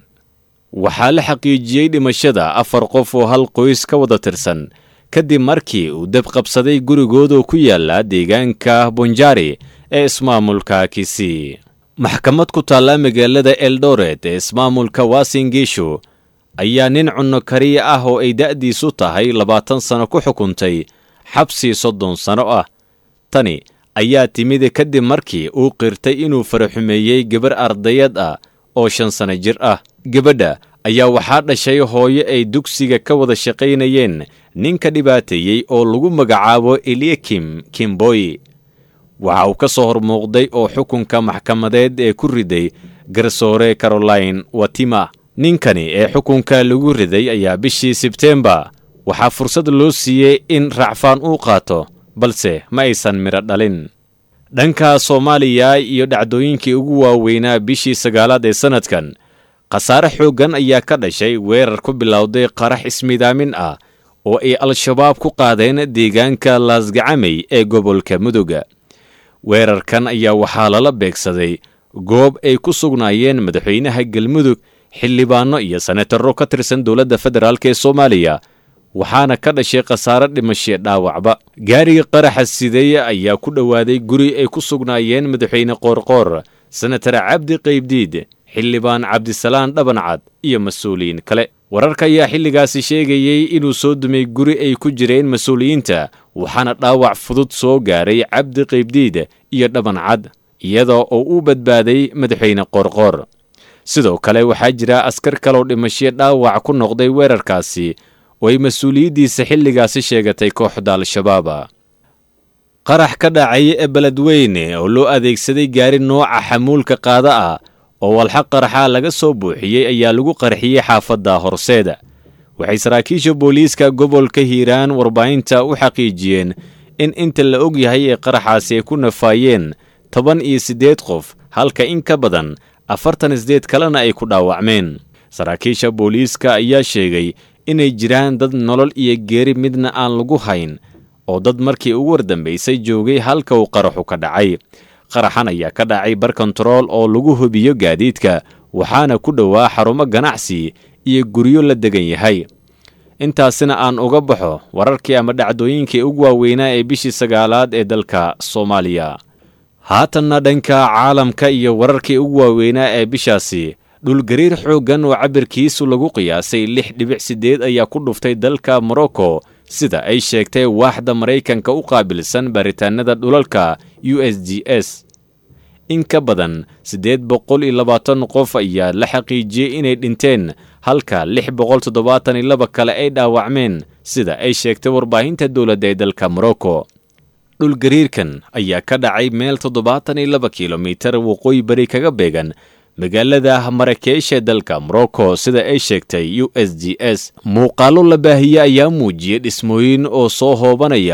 waxaa la xaqiijiyey dhimashada afar qof oo hal qoys ka wada tirsan kadib markii uu deb qabsaday gurigooda ku yaala deegaanka bonjari ee ismaamulka kisii maxkamad ku taalla magaalada eldoret ee ismaamulka wasingishu ayaa nin cunno kariya ah oo ay da'diisu tahay labaatan sano ku xukuntay xabsi soddon sano ah tani ayaa timid kadib markii uu qirtay inuu faraxumeeyey gabar ardayad ah oo shan sano jir ah gabadha ayaa waxaa dhashay hooyo ay dugsiga ka wada shaqaynayeen ninka dhibaateeyey oo lagu magacaabo eliakim kimboy waxa uu ka soo hormuuqday oo xukunka maxkamadeed ee ku riday garsoore caroline watima ninkani ee xukunka lagu riday ayaa bishii sebtembar waxaa fursad loo siiyey in racfaan uu qaato balse ma aysan midho dhalin dhanka soomaaliya iyo dhacdooyinkii ugu waaweynaa bishii sagaalaad ee sannadkan khasaare xooggan ayaa ka dhashay weerar ku bilowday qarax ismidaamin ah oo ay al-shabaab ku qaadeen deegaanka laasgacamey ee gobolka mudoga weerarkan ayaa waxaa lala beegsaday goob ay ku sugnaayeen madaxweynaha galmudug xildhibaanno iyo senataro ka tirsan dowladda federaalk ee soomaaliya waxaana ka dhashay khasaare dhimashe dhaawacba gaariga qaraxa sideeye ayaa ku dhowaaday guri ay ku sugnaayeen madaxweyne qoorqoor senatar cabdi qaybdiid xildhibaan cabdisalaan dhabancad iyo mas-uuliyiin kale wararka ayaa xilligaasi sheegayey inuu soo dumay guri ay ku jireen mas-uuliyiinta waxaana dhaawac fudud soo gaaray cabdi qaybdiid iyo dhabancad iyadoo uu u badbaaday madaxweyne qoorqoor sidoo kale waxaa jira askar kaloo dhimasho dhaawac ku noqday weerarkaasi oo ay mas-uuliyaddiisa xilligaasi sheegatay kooxda al-shabaaba qarax ka dhacay ee beledweyne oo loo adeegsaday gaari nooca xamuulka qaada ah oo walxa qaraxa laga soo buuxiyey ayaa lagu qarxiyey xaafadda horseeda waxay saraakiisha booliiska gobolka hiiraan warbaahinta u xaqiijiyeen in inta la og yahay ee qaraxaasi ay ku nafaayeen toban iyo siddeed qof halka in ka badan afartan isdeed kalena ay ku dhaawacmeen saraakiisha booliiska ayaa sheegay inay jiraan dad nolol iyo geeri midna aan lagu hayn oo dad markii ugu wardambaysay joogay halka uu qaraxu ka dhacay qaraxan ayaa ka dhacay bar kontarool oo lagu hubiyo gaadiidka waxaana ku dhowaa xarumo ganacsi iyo guryo la degan yahay intaasina aan uga baxo wararkii ama dhacdooyinkii ugu waaweynaa ee bishii sagaalaad ee dalka soomaaliya haatanna dhanka caalamka iyo wararkii ugu waaweynaa ee bishaasi dhulgariir xooggan oo cabirkiisu lagu qiyaasay lix dhibic siddeed ayaa ku dhuftay dalka morocco sida ay sheegtay waaxda maraykanka u qaabilsan baaritaanada dhulalka u s g s in ka badan siddeed boqol iyo labaatan qof ayaa la xaqiijiyey inay dhinteen halka lix boqol toddobaatan iyo laba kale ay dhaawacmeen sida ay sheegtay warbaahinta dowladda ee dalka morocco dhulgariirkan ayaa ka dhacay meel toddobaatan iyo laba kilomitar waqooyi bari kaga beegan magaalada marakesh ee dalka morocco sida ay sheegtay u s g s muuqaallo la baahiye ayaa muujiyey dhismooyin oo soo hoobanaya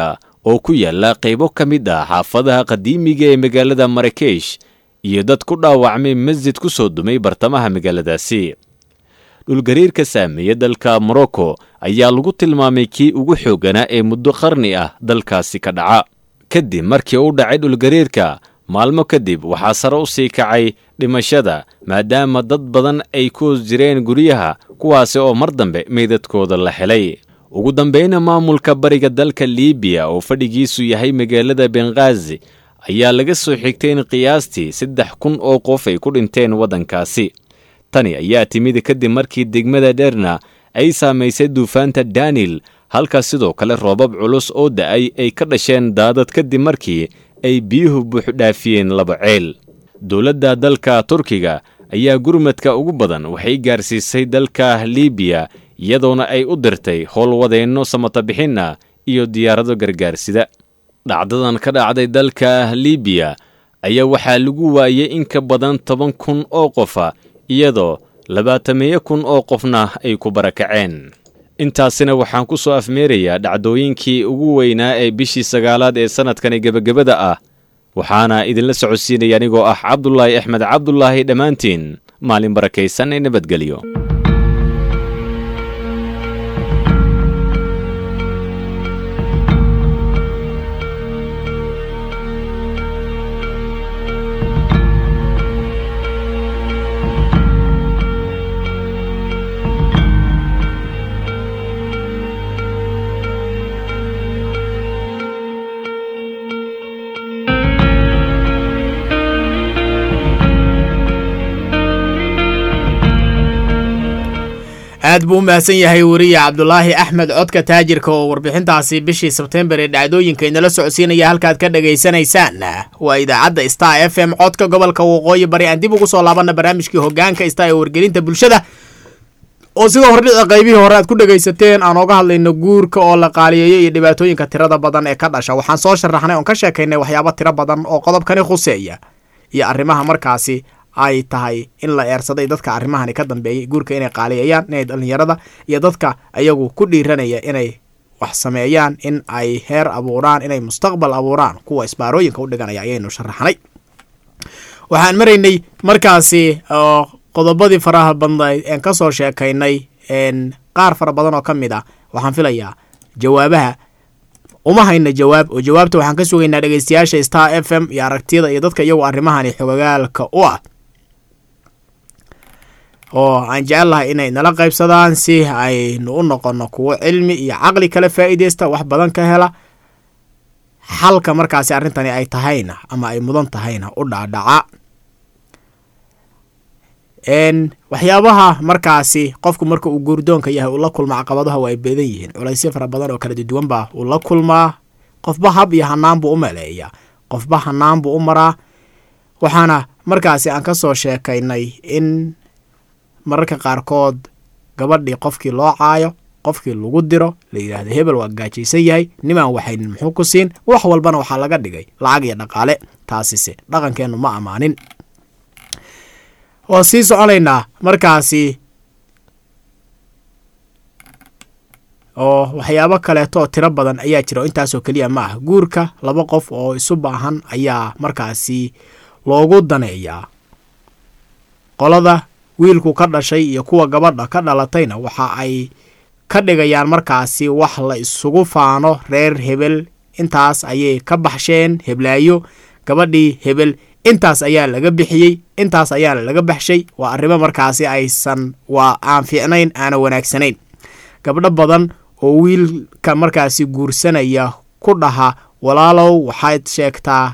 oo ku yaala qaybo ka mid ah xaafadaha qadiimiga ee magaalada marakesh iyo dad ku dhaawacmay masjid ku soo dumay bartamaha magaaladaasi dhulgariirka saameeya dalka morocco ayaa lagu tilmaamay kii ugu xoogganaa ee muddo qarni ah dalkaasi ka dhaca kadib markii u dhacay dhulgariirka maalmo kadib waxaa sare u sii kacay dhimashada maadaama dad badan ay ku hoos jireen guryaha kuwaasi oo mar dambe meydadkooda la helay ugu dambeyna maamulka bariga dalka liibiya oo fadhigiisu yahay magaalada benghaazi ayaa laga soo xigtay in qiyaastii saddex kun oo qof ay ku dhinteen waddankaasi tani ayaa timid kadib markii degmada dherna ay saamaysay duufaanta daniel halka sidoo kale roobab culus oo da'ay ay ka dhasheen daadad kadib markii ay biyuhu buuxdhaafiyeen laba ceel dowladda dalka turkiga ayaa gurmadka ugu badan waxay gaarsiisay dalka liibiya iyadoona ay u dirtay howlwadeenno samatabixinna iyo diyaarado gargaarsida dhacdadan ka dhacday dalka liibiya ayaa waxaa lagu waayey in ka badan toban kun oo qofa iyadoo labaatameeyo kun oo qofna ay ku barakaceen intaasina waxaan ku soo afmeerayaa dhacdooyinkii ugu weynaa ee bishii sagaalaad ee sannadkani gebagabada ah waxaana idinla socodsiinaya anigoo ah cabdulaahi axmed cabdulaahi dhammaantiin maalin barakaysan ee nabadgelyo aad buu u mahadsan yahay weriye cabdulaahi axmed codka taajirka oo warbixintaasi bishii sebtembar ee dhacdooyinka inala socodsiinaya halkaad ka dhagaysanaysaan waa idaacadda star f m codka gobolka waqooyi bari aan dib ugu soo laabana barnaamijkii hogaanka star ee wargelinta bulshada oo sida hordhica qaybihii hore aad ku dhegaysateen aan ooga hadlayno guurka oo la qaaliyeeyo iyo dhibaatooyinka tirada badan ee ka dhasha waxaan soo sharaxnay oon ka sheekaynay waxyaaba tiro badan oo qodobkani khuseeya iyo arrimaha markaasi ay tahay in la eersaday dadka arrimahani ka dambeeyay guurka inay qaaliyeeyaan inay dhallinyarada iyo dadka ayagu ku dhiiranaya inay wax sameeyaan in ay heer abuuraan inay mustaqbal abuuraan kuwa isbaarooyinka u dhiganaya ayaynu sharaxnay waxaan maraynay markaasi qodobadii faraha badnayd een ka soo sheekaynay qaar fara badan oo ka mid ah waxaan filayaa jawaabaha uma hayna jawaab oo jawaabta waxaan ka sugaynaa dhegeystayaasha star f m iyo aragtiyada iyo dadka iyagu arrimahani xogagaalka u ah oo aan jecel lahay inay nala qaybsadaan si aynu u noqono kuwo cilmi iyo caqli kala faa'iideysta wax badan ka hela xalka markaasi arrintani ay tahayna ama ay mudan tahayna u dhaadhaca waxyaabaha markaasi qofku marka uu guurdoonka yahay uu la kulma caqabadaha waa ay badan yihiin culaysyo fara badan oo kala duwan baa uu la kulmaa qofba hab iyo hanaan buu u maleeyaa qofba hanaan buu u maraa waxaana markaasi aan ka soo sheekaynay in mararka qaarkood gabadhii qofkii loo caayo qofkii lagu diro la yidhaahdo hebel waa gaajaysan yahay nimaan waxaynin muxuu ku siin wax walbana waxaa laga dhigay lacag iyo dhaqaale taasise dhaqankeennu ma ammaanin waa sii soconaynaa markaasi oo waxyaabo kaleeto oo tiro badan ayaa jira oo intaasoo keliya ma ah guurka laba qof oo isu baahan ayaa markaasi loogu daneeyaa qolada wiilku ka dhashay iyo kuwa gabadha ka dhalatayna waxa ay ka dhigayaan markaasi wax la isugu faano reer hebel intaas ayay ka baxsheen heblaayo gabadhii hebel intaas ayaa laga bixiyey intaas ayaana laga baxshay waa arrimo markaasi aysan waa aan fiicnayn aana wanaagsanayn gabdho badan oo wiilka markaasi guursanaya ku dhaha walaalow waxaad sheegtaa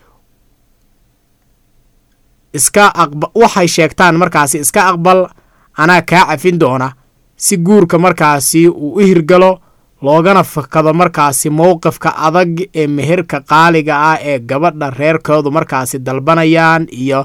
iska aqba waxay sheegtaan markaasi iska aqbal anaa kaa cafin doona si guurka markaasi uu u hirgalo loogana fakado markaasi mowqifka adag ee meherka qaaliga ah ee gabadha reerkoodu markaasi dalbanayaan iyo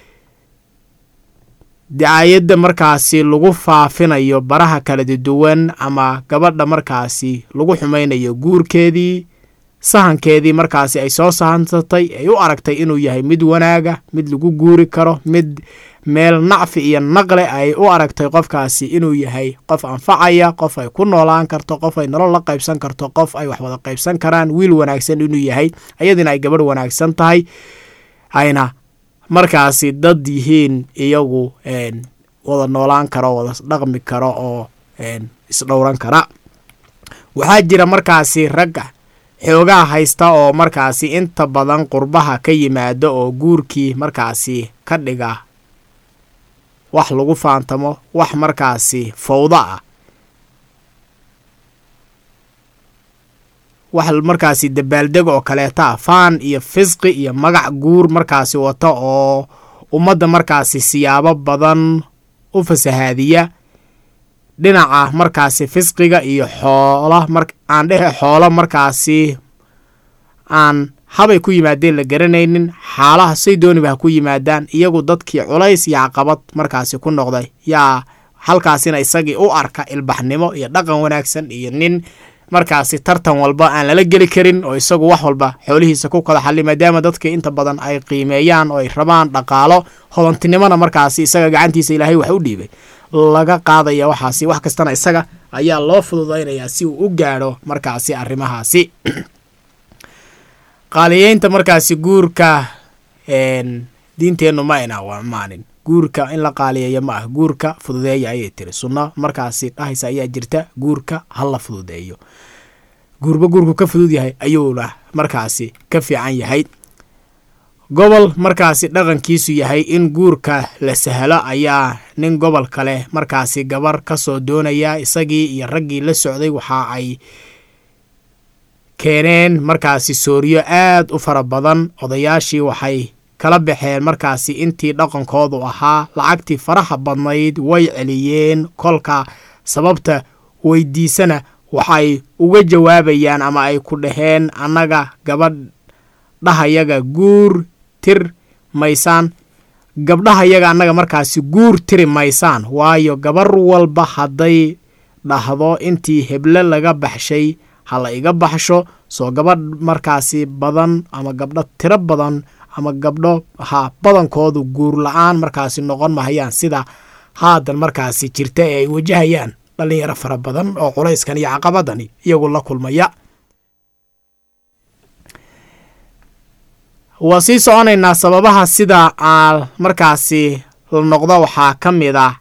dacaayadda markaasi lagu faafinayo baraha kala duwan ama gabadha markaasi lagu xumaynayo guurkeedii sahankeedii markaasi ay soo sahansatay ay u aragtay inuu yahay mid wanaaga mid lagu guuri karo mid meel nacfi iyo naqle ay u aragtay qofkaasi inuu yahay qof anfacaya qof ay ku noolaan karto qof ay nolol la qaybsan karto qof ay wax wada qaybsan karaan wiil wanaagsan inuu yahay ayadiina ay gabadh wanaagsan tahay ayna markaasi dad yihiin iyagu wada noolaan karo wada dhaqmi karo oo isdhowran kara waxaa jira markaasi ragga xoogaa haysta oo markaasi inta badan qurbaha ka yimaada oo guurkii markaasi ka dhiga wax lagu faantamo wax markaasi fawdo ah wax markaasi dabaaldeg oo kaleeta ah faan iyo fisqi iyo magac guur markaasi wata oo ummadda markaasi siyaabo badan u fasahaadiya dhinaca markaasi fisqiga iyo xoola mar aan dhehe xoolo markaasi aan habay ku yimaadeen la garanaynin xaalaha say dooniba ha ku yimaadaan iyagu dadkii culays iyo caqabad markaasi ku noqday yaa halkaasina isagii u arka ilbaxnimo iyo dhaqan wanaagsan iyo nin markaasi tartan walba aan lala geli karin oo isagu wax walba xoolihiisa ku kala xali maadaama dadkii inta badan ay qiimeeyaan oo ay rabaan dhaqaalo hodantinimona markaasi isaga gacantiisa ilaahay wax u dhiibay laga qaadaya waxaasi wax kastana isaga ayaa loo fududaynayaa si uu u gaadho markaasi arrimahaasi qaaliyeynta markaasi guurka diinteennu ma ayna amaanin guurka in la qaaliyeeyo ma ah guurka fududeeya ayay tiri sunno markaasi dhahaysa ayaa jirta guurka ha la fududeeyo guurba guurku ka fudud yahay ayuuna markaasi ka fiican yahay gobol markaasi dhaqankiisu yahay in guurka la sahlo ayaa nin gobol kale markaasi gabar ka soo doonaya isagii iyo raggii la socday waxa ay keeneen markaasi sooriyo aad u fara badan odayaashii waxay kala baxeen markaasi intii dhaqankoodu ahaa lacagtii faraha badnayd way celiyeen kolka sababta weydiisana waxay uga jawaabayaan ama ay ku dhaheen annaga gabadhahayaga guur tir maysaan gabdhahayaga annaga markaasi guur tiri maysaan waayo gabar walba hadday dhahdo intii heble laga baxshay ha la iga baxsho soo gabadh markaasi badan ama gabdho tiro badan ama gabdho ha badankoodu guur la-aan markaasi noqon mahayaan sida haadan markaasi jirta ee ay wajahayaan dhallinyaro fara badan oo culayskan iyo caqabadani iyagu la kulmaya waa sii soconaynaa sababaha sida aa markaasi la noqdo waxaa ka mid ah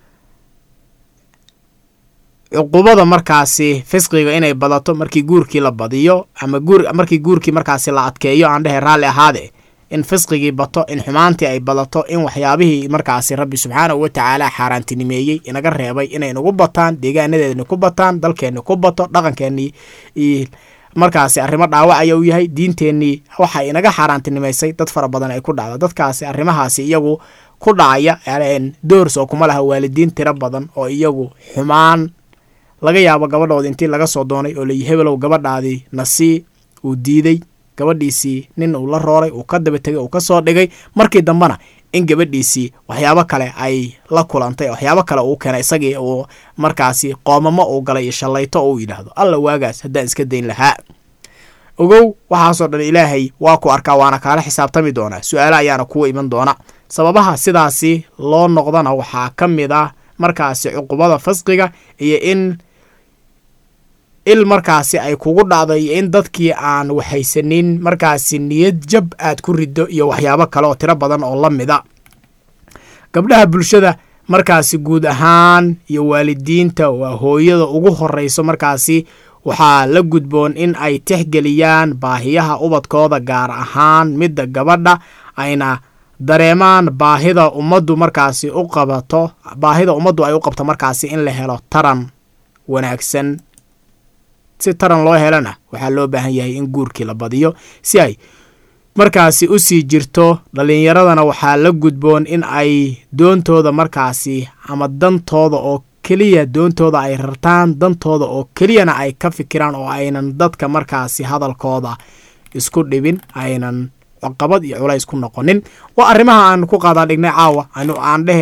cuqubada markaasi fisqiga inay badato markii guurkii la badiyo ama guur markii guurkii markaasi la adkeeyo aan dhehe raalli ahaade in fisqigii bato in xumaantii ay badato in waxyaabihii markaasi rabbi subxaanahu wa tacaala xaaraantinimeeyey inaga reebay inay nagu bataan deegaanadeedni ku bataan dalkeenni ku bato dhaqankeennii markaasi arrimo dhaawacaya u yahay diinteennii waxa inaga xaaraantinimaysay dad fara badan ay ku dhacdo dadkaasi arrimahaasi iyagu ku dhacaya doors oo kuma laha waalidiin tiro badan oo iyagu xumaan laga yaabo gabadhooda intii laga soo doonay oo layi hebelow gabadhaadii nasii uu diiday gabadhiisii nin uu la rooray uu ka daba tegay uu ka soo dhigay markii dambena in gabadhiisii waxyaabo kale ay la kulantay waxyaabo kale uu keenay isagii uu markaasi qoomamo uu galay iyo shallayto uu yidhaahdo alla waagaas haddaan iska dayn lahaa ogow waxaasoo dhan ilaahay waa ku arkaa waana kaala xisaabtami doonaa su-aale ayaana kuwa iman doona sababaha sidaasi loo noqdana waxaa ka mid ah markaasi cuqubada fasqiga iyo in il markaasi ay kugu dhacdo iyo in dadkii aan waxaysanin markaasi niyad jab aad ku riddo iyo waxyaabo kale oo tiro badan oo la mida gabdhaha bulshada markaasi guud ahaan iyo waalidiinta waa hooyada ugu horreyso markaasi waxaa la gudboon in ay tixgeliyaan baahiyaha ubadkooda gaar ahaan midda gabadha ayna dareemaan baahida ummaddu markaasi u qabato baahida ummaddu ay u qabto markaasi in la helo taran wanaagsan si taran loo helana waxaa loo baahan yahay in guurkii la badiyo si ay markaasi u sii jirto dhallinyaradana waxaa la gudboon in ay doontooda markaasi ama dantooda oo keliya doontooda ay rartaan dantooda oo keliyana ay ka fikiraan oo aynan dadka markaasi hadalkooda isku dhibin aynan caqabad iyo culays ku noqonin waa arrimaha aan ku qaadaa dhignay caawa aan dhehee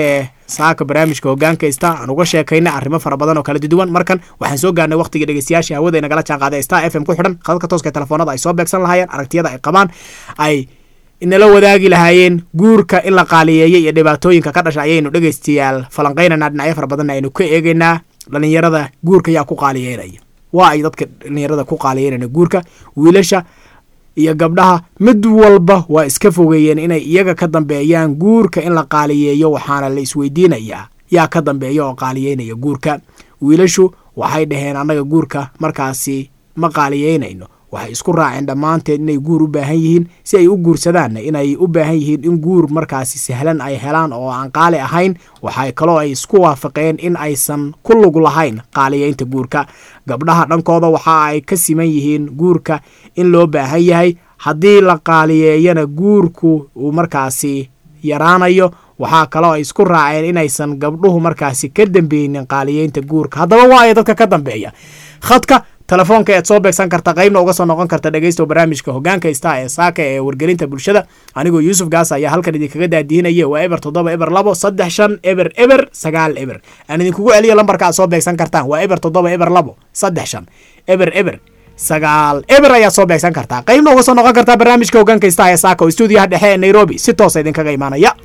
saaka barnaamijka hogaanka sta aan uga sheekaynay arrimo fara badan oo kala duwan markan waxaan soo gaarnay waqtigii dhegeystayaasha hawada nagala jaan qaaday star f m ku xidhan khadadka tooska telefoonada ay soo beegsan lahaayeen aragtiyada ay qabaan ay inala wadaagi lahaayeen guurka in la qaaliyeeyay iyo dhibaatooyinka ka dhasha ayaynu dhegeystayaal falanqaynaynaa dhinacyo fara badan aynu ka eegeynaa dhalinyarada guurka yaa ku qaaliyeynaya waa ay dadka dhalinyarada ku qaaliyeynaya guurka wiilasha iyo gabdhaha mid walba waa iska fogeeyeen inay iyaga ka dambeeyaan guurka in la qaaliyeeyo waxaana la isweydiinayaa yaa ka dambeeya oo qaaliyeynaya guurka wiilashu waxay dhaheen annaga guurka markaasi ma qaaliyeynayno waxay isku raaceen dhammaanteed inay guur u baahan yihiin si ay u guursadaanna inay u baahan yihiin in guur markaasi sahlan ay helaan oo aan qaali ahayn waxay kaloo ay isku waafaqeen in aysan ku lug lahayn qaaliyeynta guurka gabdhaha dhankooda waxa ay ka siman yihiin guurka in loo baahan yahay haddii la qaaliyeeyana guurku uu markaasi yaraanayo waxaa kaloo ay isku raaceen inaysan gabdhuhu markaasi ka dambeynin qaaliyeynta guurka haddaba waa ay dadka ka dambeeya khadka telefoonka ead soo beegsan karta qaybna uga soo noqon karta dhegeysto barnaamijka hogaanka star ee saaka ee wargelinta bulshada anigoo yuusuf gaas ayaa halkan idinkaga daadihinaya waa eber toddoba eber labo saddex shan eber eber sagaal eber aan idinkugu celiyo lambarka aad soo beegsan kartaan waa eber toddoba eber labo saddex shan eber eber sagaal eber ayaad soo beegsan kartaa qaybna uga soo noqon kartaa barnaamijka hogaanka star ee saaka oo stuudiyaha dhexe ee nairobi si toosa idinkaga imaanaya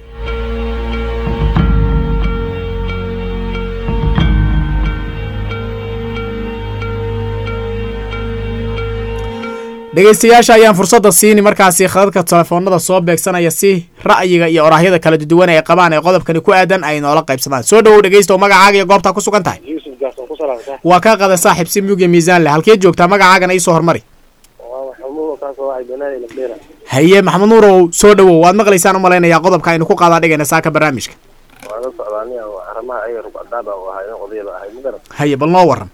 dhegeystayaasha ayaan fursadda siini markaasi khadadka telefoonada soo beegsanaya si ra'yiga iyo oraahyada kala duwan ay qabaan ee qodobkani ku aadan ay noola qaybsadaan soo dhowow dhegeysta oo magacaaga iyo goobtaa ku sugan tahay waa kaa qada saaxiib si mug iyo miisaan leh halkeed joogtaa magacaagana iisoo hormari haye maxamed nuurow soo dhowow waad maqlaysaan u malaynayaa qodobka aynu ku qaadaa dhigayna saaka barnaamijka haye bal noo waran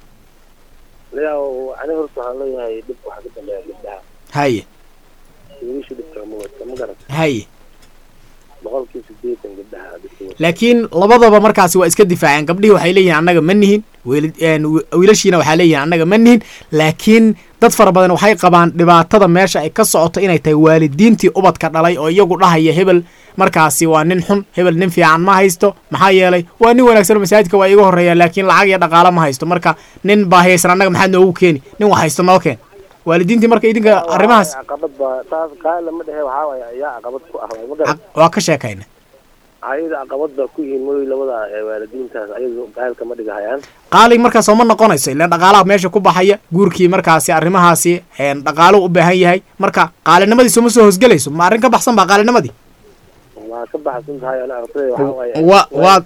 ani horta waxaan leeyahay dhib waxaa ka dambeeya gabdhaha haye wiilasha dhibka ma wadka ma garan haye boqolkii sideetan gabdhaha dhibka laakiin labadaba markaasi waa iska difaaceen gabdhihii waxay leeyihin annaga ma nihin wiilashiina waxaa leeyihin annaga ma nihin laakiin dad fara badan waxay qabaan dhibaatada meesha ay ka socoto inay tahay waalidiintii ubadka dhalay oo iyagu dhahaya hebel markaasi waa nin xun hebel nin fiican ma haysto maxaa yeelay waa nin wanaagsan masaajidka waa iga horreeya laakiin lacag iyo dhaqaalo ma haysto marka nin baahiyaysan annaga maxaad noogu keeni nin wax haysto noo keen waalidiintii marka idinka arrimahaas caqabad ba taas kaa lama dhehe waxaa waaya ayaa caqabad ku ah waay ma garan waa ka sheekayna ayada caqabad ba ku yihiin mooy labada waalidiintaas ayadu gaalka ma dhigahayaan qaali markaas oo ma noqonayso ilaan dhaqaalaha meesha ku baxaya guurkii markaasi arrimahaasi dhaqaaluhu u baahan yahay marka qaalinimadiisu ma soo hosgelayso ma arrin ka baxsan baa qaalinimadii waa ka baxsan tahay ana artay waxaa waaye wa waa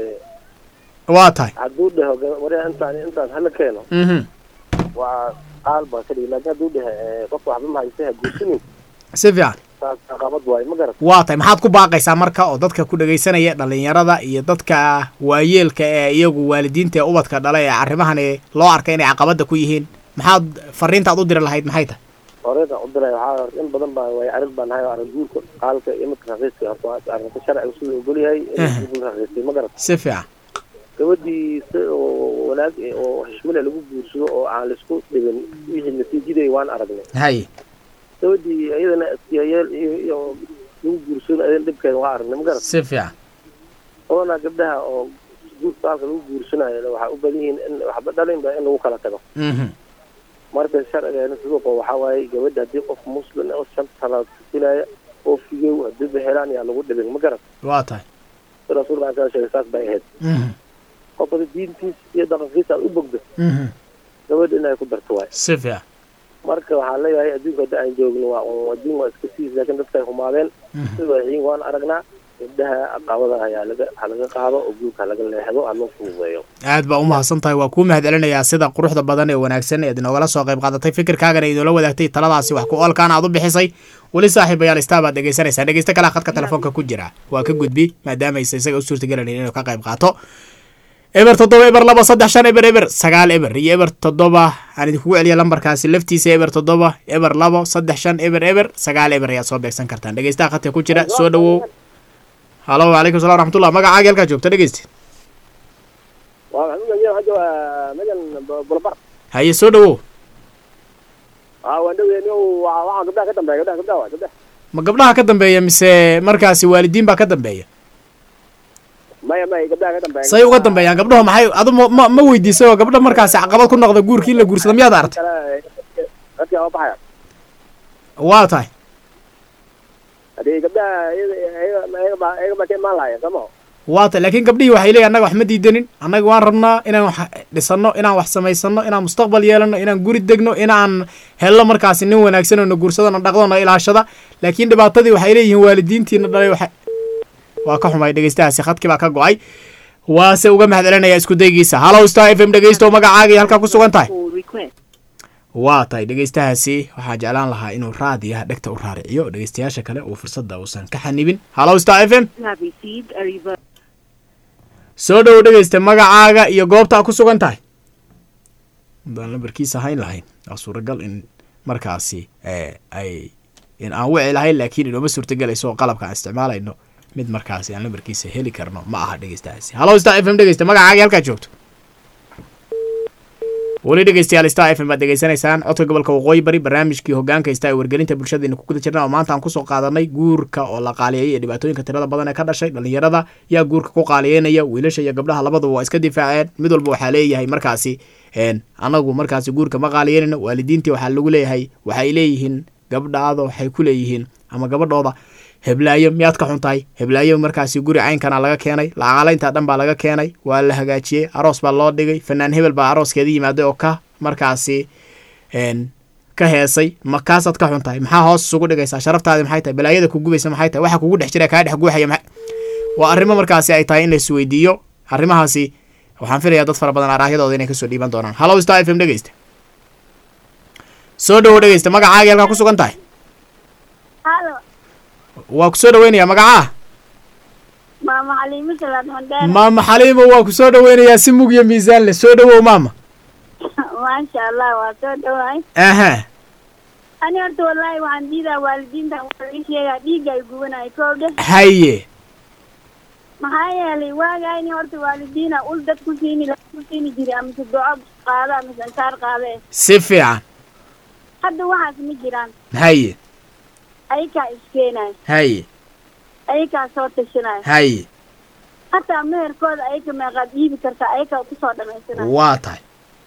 waa tahay hadduu dheho waria intaan intaas hala keeno mhm waa qaal baa ka dhigi laakiin hadduu dhehe qofka waxba ma haysta ha guursanin si fiican taas caqabad waaye ma garan waa tahay maxaad ku baaqaysaa marka oo dadka ku dhegaysanaya dhalinyarada iyo dadka waayeelka ee iyagu waalidiinta ee ubadka dhala ee arrimahani loo arkay inay caqabada ku yihiin maxaad fariintaad u diri lahayd maxay tahay horeedan u diray waxaa horta in badan baa way arrin baan nahay oo arrin guurka qaalka iyo midka raqiiska horta waa arrinta sharciga siduu ogol yahay in guur raqiistay ma garan si fiican gabadhii si oo wanaag oo xishmile lagu guursado oo aan laisku dhibin wixii natiijaday waan aragnay haye gabadhii iyadana iskiyayeel iyo iyo lagu guursado ayadana dhibkeeda waa aragnay ma garan si fiican oona gabdhaha oo guurka halka lagu guursanayo waxaa u badan yihiin in waxba dhalinba in lagu kala tago mhm marka sharcigeena suduuqa waxaa waaye gabadha haddii qof muslim oo shan talaad tukinaya oo figow haddiiba helaan yaa lagu dhibin ma garan waa tahay si rasuulka aan kaa sheegay saas bay ahayd mhm qof hada diintiis iyo dhaqankiisa aad u bogdo mhm gabadha inay ku darto waay si fiican marka waxaan leeyahay adduunka hadda aan joogno waa un adduun waa iska siis laakiin dadka ay humaadeen sida waxiin waan aragnaa gabdhaha aqaabada ayaa laga ha laga qaado oo guurka ha laga leexdo ha loo fududeeyo aad baa u mahadsan tahay waa kuu mahad celinayaa sida quruxda badan ee wanaagsan eed inoogala soo qayb qaadatay fikirkaagana inoola wadaagtay taladaasi wax ku oolkaana aad u bixisay weli saaxiibayaal istaa baad dhegaysanaysaa dhegeysta kalea khadka telefoonka ku jira waa ka gudbi maadaamaysa isaga u suurtagelanayn inuu ka qayb qaato eber toddoba eber laba saddex shan eber eber sagaal eber iyo eber toddoba aan idinkugu celiya lambarkaasi laftiisa eber toddoba eber labo saddex shan eber eber sagaal eber ayaad soo beegsan kartaan dhegeystaha khadka ku jira soo dhawow halo wacalaykum salam raxmatullah magacaaga halkaa joogta dhegeysta waa maxamuud ayaa hadda waa megan bulbar haye soo dhawow aa waan dhoweyni waxaa gabdhaha ka dambeeya gabdhaha gabdhaha waa gabdhaha ma gabdhaha ka dambeeya mise markaasi waalidiin baa ka dambeeya maya maya gabdhaha ka dambeeya say uga dambeeyaan gabdhaho maxay adu ma ma ma weydiisay oo gabdha markaasi caqabad ku noqda guurkii in la guursado miyaad aragtay kale dadka waa baxaya waa tahay hadii gabdhaha iyaga iyaga iyaga baa iyaga baa ka imaan lahaya sooma waa tahay laakiin gabdhihii waxay leeyihin annaga wax ma diidanin annaga waan rabnaa inaan wax dhisano inaan wax samaysano inaan mustaqbal yeelano inaan guri degno inaan helno markaasi nin wanaagsan oo na guursado na dhaqdo na ilaashada laakiin dhibaatadii waxay leeyihiin waalidiintiina dhalay waxa waa ka xumay dhegeystahaasi khadkii baa ka go-ay waase uga mahad celinaya isku daygiisa hallow star f m dhegeysto magacaaga iyo halkaa ku sugan tahay waa tahay dhegeystahaasi waxaa jeclaan lahaa inuu raadiyaha dhegta u raariciyo dhegeystayaasha kale uu fursadda uusan ka xanibin hallow star f m You have received a reverse. soo dhowo dhegeysta magacaaga iyo goobta ku sugan tahay haddaan lambarkiisa hayn lahayn waa suuragal in markaasi eh, ay in aan wici lahayn laakiin inooma suurtagelayso oo qalabka aan isticmaalayno mid markaasi aan lambarkiisa heli karno ma aha dhegeystahaasi hallow star f m dhegeysta magacaaga iyo halkaad joogto weli dhegeystayaal star f m baad degeysanaysaan codka gobolka waqooyi bari barnaamijkii hogaanka ista ee wargelinta bulshadayna ku guda jirna oo maanta aan kusoo qaadanay guurka oo la qaaliyeeyay iyo dhibaatooyinka tirada badan ee ka dhashay dhalinyarada yaa guurka ku qaaliyeynaya wiilasha iyo gabdhaha labaduba waa iska difaaceen mid walba waxaa leeyahay markaasi een, anagu markaasi guurka ma qaaliyeynayno waalidiintii waxaa lagu leeyahay waxay leeyihiin gabdhaada waxay ku leeyihiin ama gabadhooda heblaayo miyaad ka xun tahay heblaayo markaasi guri caynkana laga keenay lacaqalaynta dhan baa laga keenay waa la hagaajiyey aroos baa loo dhigay fanaan hebel baa arooskeeda yimaaday oo ka markaasi een, ka heesay ma kaasaad ka xun tahay maxaa hoos isugu dhigaysaa sharaftaadi maxay tahay balaayada ku gubaysa maxay tahay waxa kugu dhex jira kaa dhex guuxaya maxay waa arrimo markaasi ay tahay in la isweydiiyo arrimahaasi waxaan filayaa dad fara badan araahyadooda inay kasoo dhiiban doonaan hallow star f m dhegeysta soo dhowo dhegeysta magacaaga halkaa ku sugan tahay halo waa ku soo dhaweynayaa magacaa maama xaliimo salaad mandheer maama xaliimo waa ku soo dhaweynayaa si mug iyo miisaan leh soo dhowow maama maasha allah waa soo dhawaay aha ani horta wallaahi waxaan diidaa waalidiinta waa ii sheegaa dhiigga ay gubanaya kowdhe haye maxaa yeelay waagayni horta waalidiina ul dad ku siini la ku siini jiray amase duco qaada amase ansaar qaade si fiican hadda waxaas ma jiraan haye ayakaa iskeenayo haye ayakaa soo tashanaayo haye hataa meherkooda ayaka meeqaad iibi kartaa ayakaa kusoo dhamaysanayo waa tahay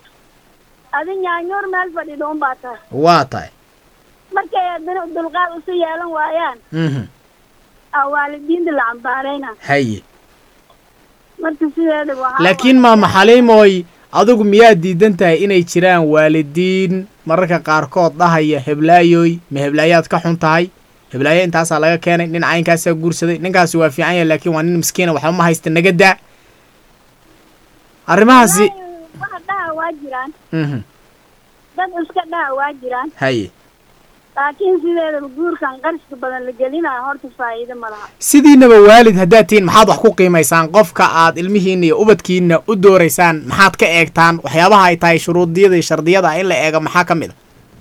adi nyaanyoor meel fadhido unbaa tahay waa tahay markay haddana dulqaad usu yeelan waayaan mhm aa waalidiinta la cambaarayna haye marka sideeda waxaa laakiin maama xaliimooy adigu miyaad diidan tahay inay jiraan waalidiin mararka qaarkood dhahaya heblaayoy ma heblaayaad ka xun tahay heblaayo intaasaa laga keenay nin caynkaasaa guursaday ninkaasi waa fiican yahay laakiin waa nin miskiina waxba ma haysta naga daa arrimahaasi Wallaahi, waxa dhaha waa jiraan mhm dad iska dhaha waa jiraan haye laakiin sideedaba guurkan qarshka badan la gelinayo horta faa'iido ma laha sidiinaba waalid haddaad tihiin maxaad wax ku qiimaysaan qofka aad ilmihiinna iyo ubadkiinna u dooraysaan maxaad ka eegtaan waxyaabaha ay tahay shuruudiyada iyo shardiyada in la eego maxaa ka mid a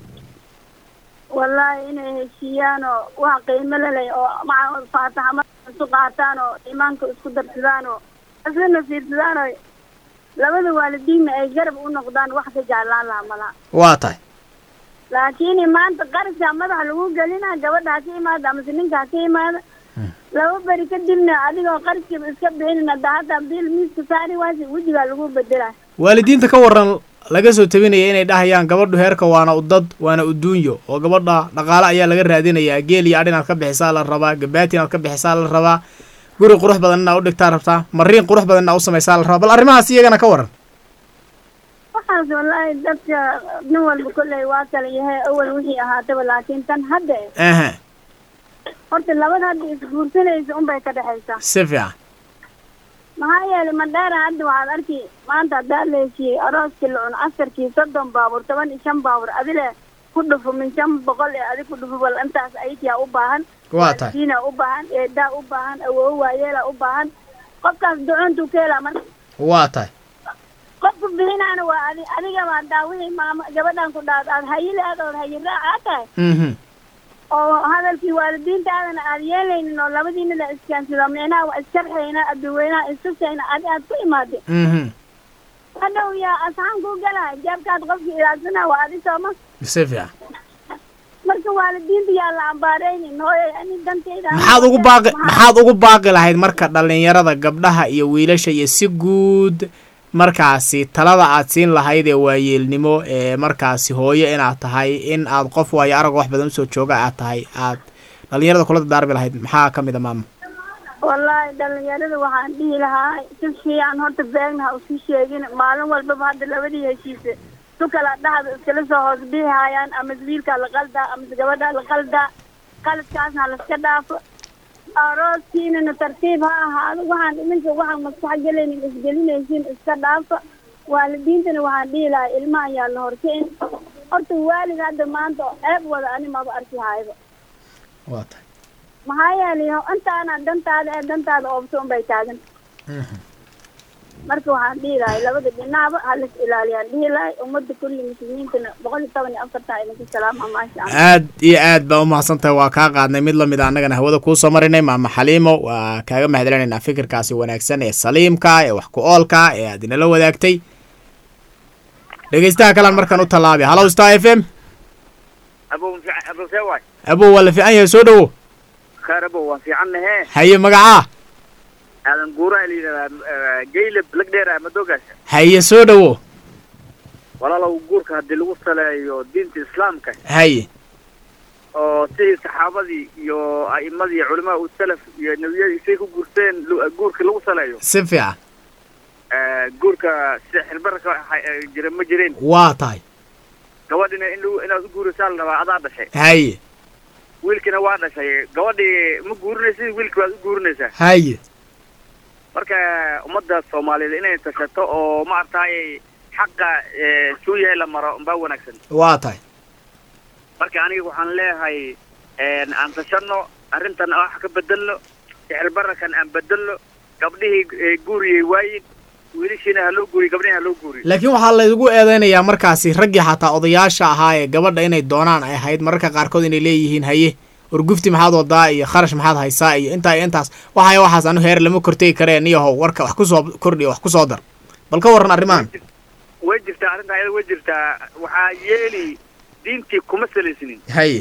wallaahi inay heshiiyaan oo wax qiimo lelay oo maca faataxa marka isu qaataan oo iimaanka isku darsadaan oo isla nasiirsadaan oo labada waalidiinna ay garab u noqdaan wax ka jeclaan lahaa malaha waa tahay laakiin maanta qarashka madaxa lagu gelina gabadha ha ka imaada amase ninka ha ka imaada laba beri kadibna adigoo qarashkiiba iska bixinin hadda hadda bil miiska saari waasi wejigaa lagu bedela waalidiinta ka waran laga soo tabinaya inay dhahayaan gabadhu heerka waana udad waana uduunyo oo gabadha dhaqaale ayaa laga raadinayaa geel iyo adh inaad ka bixisaa la rabaa gabaati inaad ka bixisaa la rabaa guri qurux badan inaad u dhigtaa rabtaa mariin qurux badan inaad u samaysaa la rabaa bal arrimahaas iyagana ka waran waxaas wallaahi dadka nin walba kolley waa kala yahay awal wixii ahaataba laakiin tan hadda aha horta labada hadda isguursanaysa unbay ka dhexaysaa si fiican maxaa yeelay madheera hadda waxaad arki maanta haddaa la heshiiyey arooskii la cuno askarkii soddon baabuur toban iyo shan baabuur adile ku dhufo min shan boqol ee adig ku dhufo bal intaas aytiyaa u baahan waa tahay diina u baahan eedaa u baahan awoowo waayeela u baahan qofkaas ducuntuu ka helaa marka waa tahay qofku bixinaana waa adi adiga baa daawihii maama gabadhan ku dhaad aad hayile aad ood hayi raaca tahay mhm oo hadalkii waalidiintaadana aad yeelaynin oo labadiina la iskaansado micnaha waa iskarxayna adduweynaha istusayna adi aad ku imaadeen mhm hadhow yaa asxaan kuu galaa jaabkaad qofki ilaalsana waa adi sooma si fiican marka waalidiinta yaa la ambaaraynin hooyay ani danteyda maxaad ugu baaqi maxaad ugu baaqi lahayd marka dhallinyarada gabdhaha iyo wiilasha iyo si guud markaasi talada aad siin lahayd ee waayeelnimo ee markaasi hooyo inaad tahay in aad qof waayo arag wax badan usoo jooga aad tahay aad dhallinyarada kula dardaarmi lahayd maxaa ka mid a maama wallaahi dhalinyarada waxaan dhihi lahaa si fiican horta beegna ha usi sheegin maalin walbaba hadda labadii heshiise su kala dhahda iskala soo hoos dhihi hayaan amase wiilkaa la qaldaa amase gabadhaa la qaldaa qaladkaasna ha laska dhaafo arooskiinana tartiib ha ahaado waxaan iminka waxaan maskax gelaynin isgelinaysiin iska dhaafa waalidiintana waxaan dhihi lahaa ilmaha yaa la horkeyn horta waalid hadda maanta ceeb wada ani maba arki hayba waa tahay maxaa yeelay intaana dantaada ee dantaada oobso unbay taagan marka waxaan dhihi lahay labada dhinacba halis ilaaliyaan dhihi lahay ummadda kulli muslimiintana boqol iyo toban iyo afartan idinka salaama maasha allah aad iyo aad baa umahadsan tahay waa kaa qaadnay mid lamid a annagana hawada kuusoo marinay maama xaliimo waa kaaga mahadcelinaynaa fikirkaasi wanaagsan ee saliimka ee wax ku oolka ee aad inala wadaagtay dhegeystaha kalan markaan u tallaabi hallow star f m abow abow see waay abow waa la fiican yahay soo dhowo khaar abow waan fiicannahe haye magacaa aadan guuraha la yidhahdaa gaylab lagdheera madoogaas haye soo dhowo walaalow guurka haddii lagu saleeyo diinta islaamka haye oo sidii saxaabadii iyo a'imadii culimaa u salaf iyo nebiyadii say ku guurteen lu- guurka lagu saleeyo si fiican guurka sida xilbarka waxa- jira ma jireen waa tahay gabadhina in lagu inaad u guurisaa la rabaa adaa dhashay haye wiilkina waa dhashay gabadhii ma guurinaysid wiilki waad u guurinaysaa haye marka ummadda soomaaliyeed inay tashato oo maaragtay xaqa eh, suu yahay la maro umbaa wanaagsan waa tahay marka aniga waxaan leeyahay een, aan tashano arrintan wax ka bedelno sixirbararkan aan bedelno gabdhihii eh, guuriyey waayin wiilashiina ha loo guuriyo gabdhihiina ha loo guuriyo laakiin waxaa laygu eedeynayaa markaasi raggii xataa odayaasha ahaa ee gabadha inay doonaan ay ahayd mararka qaarkood inay leeyihiin haye wargufti maxaad wadaa iyo kharash maxaad haysaa iyo intaa iyo intaas waxay waxaas anu heer lama kortegi kareen niyahow warka wax kusoo kordhiyo wax kusoo dar bal ka warran arrimahan way jirtaa arrinta ayada way jirtaa waxaa yeeli diintii kuma salaysnin haye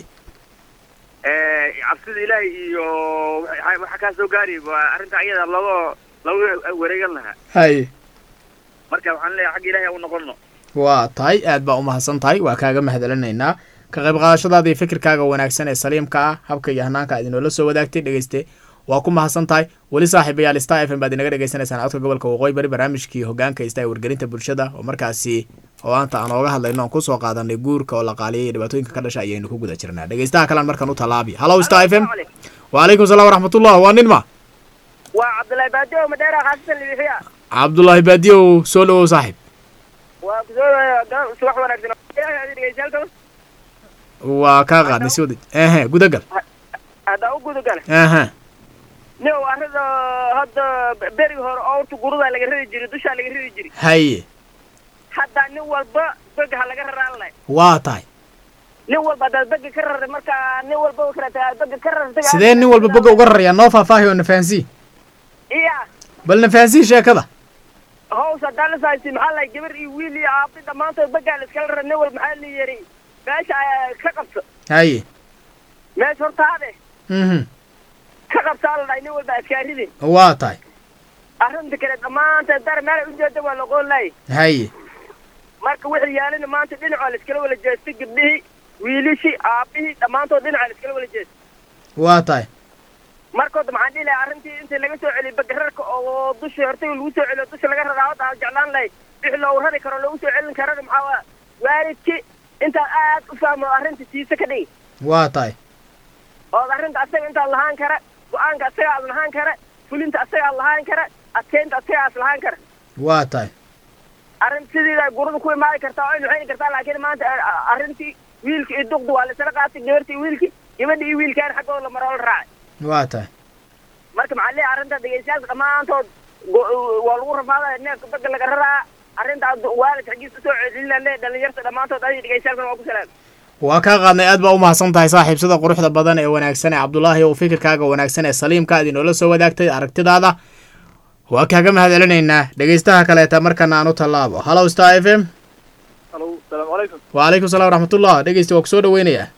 Eh, cabsida ilaahay iyo waxa waxa kaa soo gaari waa arrinta ayada looga looga wareegan lahaa haye marka waxaan leeyahay xagga ilaahay u noqono waa tahay aad baa umahadsan tahay waa kaaga mahadcelinaynaa ka qayb qaadashadaada iyo fikirkaaga wanaagsan ee saliimka ah habka iyo hanaanka aad inoola soo wadaagtay dhegeyste waa ku mahadsan tahay weli saaxiibayaal star f m baad inaga dhegeysanaysaan codka gobolka waqooyi bari barnaamijkii hogaanka ista ee wargelinta bulshada oo markaasi oo aanta aan ooga hadlayno aan kusoo qaadanay guurka oo la qaaliyay iyo dhibaatooyinka ka dhasha ayaynu ku guda jirnaa dhegeystaha kalean markaan u tallaabi hallow star f m waalaykum salaam waraxmatullah waa nin ma waa cabdullaahi baadiyo madheera khaasatan libixiya cabdullaahi baadiyow soo dhowow saaxiib waa kusoo subax wanaagsan dhegeysaalka waa kaa qaadnay si wada ehe gudagal haddaa u gudugala ehe nin arrinta hadda berigi hore oorta gurudaa laga ridi jiray dushaa laga ridi jiray haye hadda nin walba bega ha laga raraan lahay waa tahay nin walba haddaad bega ka raray marka nin walba karata bega ka rartay sidee nin walba boga uga rarayaa noo faahfaahi oo nafaansii iya bal nafaansii sheekada hows haddaan la saaysi maxaa lahay gabar iyo wiil iyo aabi dhammaantood begaa la iskala raray nin walba maxaa la yeri meesha ayaa ka qabso haye meesha hortaade mhm ka qabsaa la dhahay nin walba askaaridin waa tahay arrinta kale dhammaanteed dar meelay ujeeda waa laqoon lahay haye marka wixii yaalina maanta dhinacoo la iskala wala jeestay gabdhihii wiilishii aabihii dhammaantood dhinacoo la iskala wala jeestay waa tahay markooda maxaan dhihi lahay arrintii intii laga soo celiyo bagararka oo dushii hortay lagu soo celiyo dusha laga raraa hadda aan jeclaan lahay wixii loogu rari karo loogu soo celin karana maxaa waa waalidki intaad aad u fahmo arrinta siisa ka dhigi waa tahay ood arrinta asaga intaad lahaan kara go-aanka asaga aad lahaan kara fulinta asaga aad lahaan kara adkeynta asaga aad lahaan kara waa tahay arrin sideeda gurada ku imaadi kartaa oo waxayni kartaa laakiin maanta a- arrintii wiilki iyo duqdi waa laisla qaatay gabarti iyo wiilki gabadhi iyo wiilkaan xaggooda la maroo la raacay waa tahay marka maxaa leeyahay arrinta dhegeystayaalka dhammaantood go- waa lagu rafaadaya neefka baga laga raraa arrinta waalid xaggiisa usoo celina le dhalinyarta dhammaantood adiga dhegeystayaalkana waa ku salaam waa kaa qaadnay aad baa u mahadsan tahay saaxiib sida quruxda badan ee wanaagsan ee cabdulaahi oo fikirkaaga wanaagsan ee saliimka aad inoola soo wadaagtay aragtidaada waa kaaga mahadcelinaynaa dhegeystaha kaleeta markana aan u tallaabo hallow star f m alo salaamu calaykum waalaykum salaam waraxmatullah dhegeysta waa kusoo dhaweynayaa waa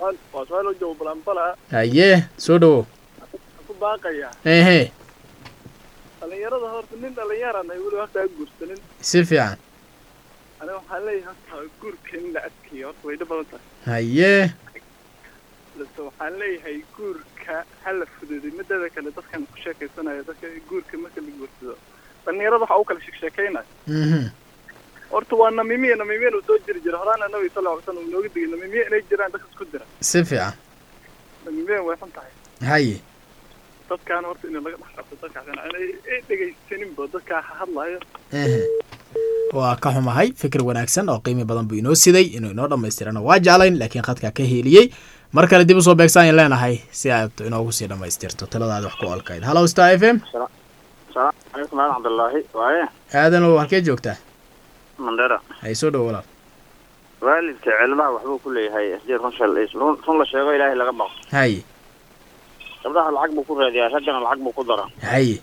su-aal waa su-aal oo jawaab balanbala haye soo dhawow ku baaqaya ehe dhalinyarada horta nin dhalinyaran ay weli horta aan guursanin si fiican aniga waxaan leeyahay horta guurka in la adkeeyo horta way dhib badan tahay haye balse waxaan leeyahay guurka ha la fududay mideeda kale dadkan ku sheekaysanaya dadka guurka marka la guursado dhalinyarada waxa u kala sheeksheekaynayo mhm horta waa namimiye namimiyen uu soo jiri jira horaana nabi sal lla alay slam uu nooga digay namimiye inay jiraan dadka isku dira si fiican namimiyen way xun tahay haye dadkaana horta in laga dhex qabto dadkaasina inay ay dhegaysaninba dadkaa ha hadlayo ehe waa ka xumahay fikir wanaagsan oo qiimi badan buu inoo siday inuu inoo dhammaystirana waa jeclayn laakiin khadkaa ka heeliyey mar kale dib usoo beegsaan leenahay si aad inoogu sii dhammaystirto taladaada wax ku olkayd hallow star f m salaamu calaykum aadan cabdullaahi waaye aadan oo halkee joogtaa mandera hay soo dhow walaal waalidka cilmaha waxbuu ku leeyahay sdii run shal run run la sheego ilaahay laga baqo haye gabdhaha lacag buu ku raadiyaa raggana lacag buu ku dara haye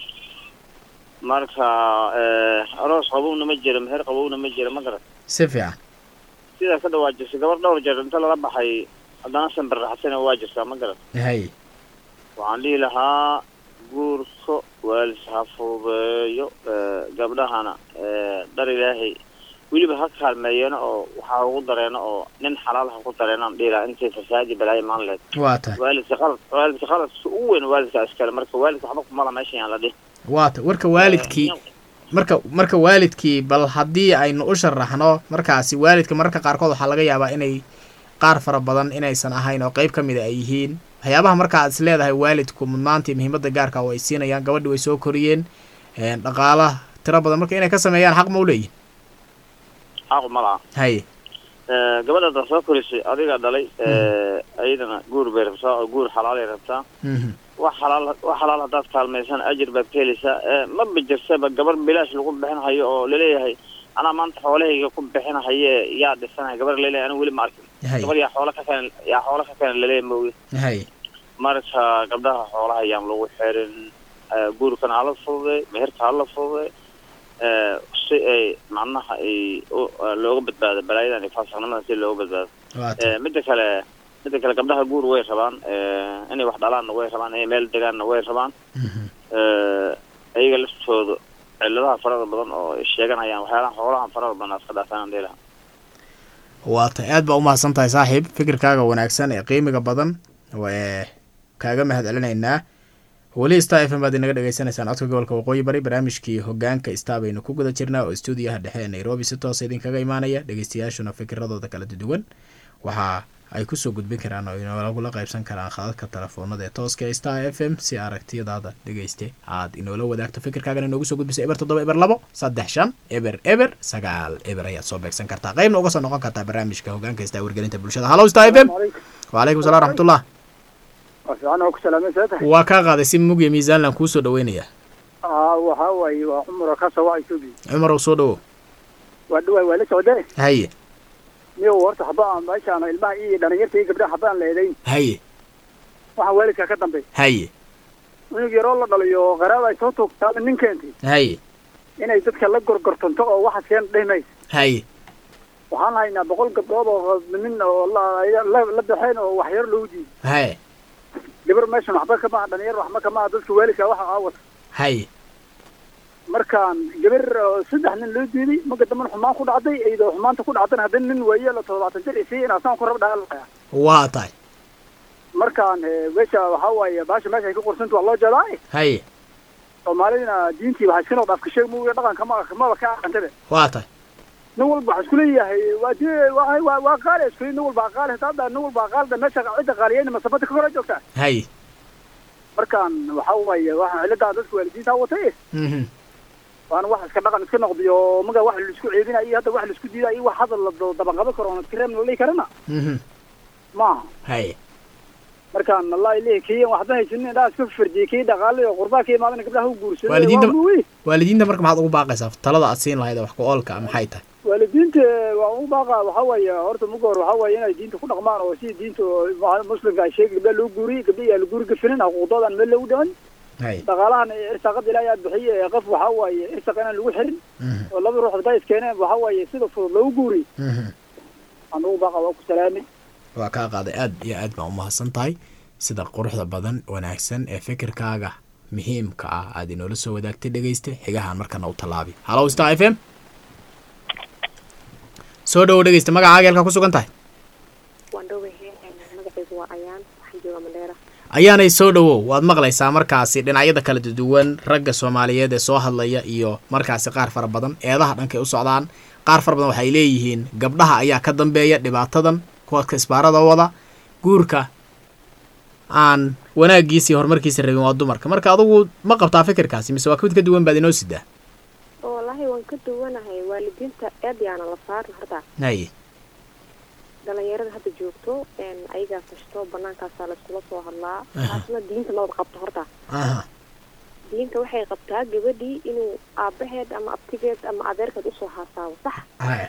marka aroos qabowna ma jira meher qabowna ma jira ma garat si fiican sidaa ka dhawaajisay gabar dhowr jeer inta lala baxay haddana sanbar raxsana waa jirtaa ma garat haye waxaan dhihi lahaa guurka waalidka ha fududeeyo gabdhahana dhar ilaahay weliba ha kaalmeeyana oo waxaa ugu dareeno oo nin xalaal ha ku dareenaan dhihi lahaa intay fasaadi balaayo maan leed waa tahay waalidka qalad waalidka qaladka ugu weyn waalidka iskale marka waalidka waxba kumala meeshan yaan la dhihi waa tahay warka waalidkii marka marka waalidkii bal haddii aynu u sharaxno markaasi waalidka mararka qaarkood waxaa laga yaabaa inay qaar fara badan inaysan ahayn oo qeyb ka mida ay yihiin waxyaabaha marka aad is leedahay waalidku mudnaantii muhiimadda gaarka oo ay siinayaan gabadhi way soo koriyeen dhaqaalaha tiro badan marka inay ka sameeyaan xaq ma u leeyihin xaqu ma laha haye gabadha haddaad soo korisay adiga dhalay ayadana guur bay rabtaa oo guur xalaalay rabtaa mhm wax xalaal wax xalaal haddaad kaalmaysan ajir baad ka helaysaa ma bijirsaba gabar bilaash lagu bixinahayo oo laleeyahay anaa maanta xoolahayga ku bixinahaye yaa dhisanaya gabar laleeyahay anigu weli ma arkin haye gabar yaa xoola ka keen yaa xoola ka keena laleeyahay mooye haye marka gabdhaha xoolaha yaan lagu xirin guurkana hala fududay meherka hala fududay si ay macnaha ay u- looga badbaado balaayadan iyo faasiqnimadan si looga badbaado waa tahay midda kale midda kale gabdhaha guur way rabaan inay wax dhalaanna way rabaan inay meel degaanna way rabaan mhm ayaga laftooda ciladaha farada badan oo ay sheeganayaan waxyaalaha xoolaha farada badan aad ka dhaafaan dhihi lahaa waa tahay aad baa umahadsan tahay saaxiib fikirkaaga wanaagsan ee qiimiga badan ee kaaga mahad celinaynaa weli star f m baad inaga dhegeysanaysaan codka gobolka waqooyi bari barnaamijkii hogaanka star baynu ku guda jirnaa oo stuudiyaha dhexe ee nairobi si toosa idinkaga imaanaya dhegeystayaashuna fikiradooda kala duwan waxa ay kusoo gudbin karaan oo inolagula qaybsan karaan khadadka telefoonada ee tooska ee star f m si aragtiyadaada dhegeyste aad inoola wadaagto fikirkaagana inoogu soo gudbisa eber toddoba eber labo saddex shan eber eber sagaal eber ayaad soo beegsan kartaa qaybna uga soo noqon kartaa barnaamijka hogaanka star wargelinta bulshada hallow star f m wacalaykum salam raxmatullah fiican oo ku salaamay seeta waa kaa qaaday si mug iyo miisaanland kuu soo dhaweynaya aa waxaa waaye waa cumar ka soo wacay sugi cumarow soo dhawo waa dhawaay waa la socdee haye niyo horta haba aan meeshaan ilmaha iyo dhalinyarta iyo gabdhaha haba aan leedayn haye waxaan waalidka ka dambeey haye cunug yaroo la dhaliyo qaraab ay soo tuugtaada nin keentay haye inay dadka la gorgortanto oo waxaas keen dhimays haye waxaan haynaa boqol gabdhood oo nin oo la la la baxeen oo waxyar loogu diiday haye gabar meeshan waxba kama aha dhalinyar waxba kama aha dadka waalidka waxa aawata haye markaan gabar oo saddex nin loo diiday marka damban xumaan ku dhacday iyadoo xumaanta ku dhacdana haddana nin waaye la toddobaatan jir isii inaasaan ku rab dhaalaya waa tahay markaan eh, meesha waxaa waaye baasha meesha ay ka qorsanta waa loo jeedaa haye soomaalidina diintii waxaa iskanoo dhaaf kasheeg muuga dhaqanka ma maba ka aqantaba waa tahay nin walba waxaa isku leeyahay waa di waa waa waa qaali isku nin walba qaali hadda nin walba qaalida meesha cidda qaaliyeyna masabada ka hor joogtaa haye markaan waxaa waaye waxaa ciladaa dadka waalidiinta watay mhm waana wax iska dhaqan iska noqdiyo maga wax laisku ceebinayo iyo hadda wax laisku diidayo iyo wax hadal la dabanqaban karo oon iska reebna la dhihi karana mhm maaha haye markaan wallahi leeyahay kiyan waxba haysanin indhaha iska fardiyay kii dhaqaale oo qurbaa ka imaadana gabdhaha u guursaday Waalidiinta- waa muuyi waalidiinta marka maxaad ugu baaqaysaa talada aad siin lahayd ee wax ku oolka ah maxay tahay waalidiinta waa u baaqa waxaa waaye horta muga hor waxaa waaye inay diinta ku dhaqmaan oo si diinta oo ma- muslimka ay sheegi gabdhaha loo guuriyey gabdha yaa la guuri gafinin xuquuqdoodan meel lagu dhiman haye dhaqaalahan irsaaqada ilaahay aad bixiye ee qof waxaa waaye irsaaq inaan lagu xirin mhm oo laba ruux hadday iskeeneen waxaa waaye sida fudud loogu guuriy mhm aan ugu baaqa waa ku salaamay waa kaa qaaday aad iyo aad baan umahadsan tahay sida quruxda badan wanaagsan ee fikirkaaga muhiimka ah aad inoola soo wadaagtay dhegeysta xigahaan markana u tallaabi hallow star f m soo dhowo dhegeysta magacaaga halkaa ku sugan tahay waan dhowahay magacaygu waa ayaan waxaan joogaa mandheera ayaanay soo dhowow waad maqlaysaa markaasi dhinacyada kala duwan ragga soomaaliyeed ee soo hadlaya iyo markaasi qaar fara badan eedaha dhankay u socdaan qaar fara badan waxay leeyihiin gabdhaha ayaa ka dambeeya dhibaatadan kuwa isbaarada wada guurka aan wanaagiisa iyo horumarkiisa rabin waa dumarka marka adugu ma qabtaa fikirkaasi mise waa mid ka duwan baad inoo sidaa wallaahi waan ka duwanahay waalidiinta aad yaana la saarin horta haye dhalinyarada hadda joogto ayagaa kashto banaankaasaa layskula soo hadlaa taasna diinta mabad qabto horta aha diinta waxay qabtaa gabadhii inuu aabaheed ama abtigeed ama adeerkeed usoo haasaabo sax haye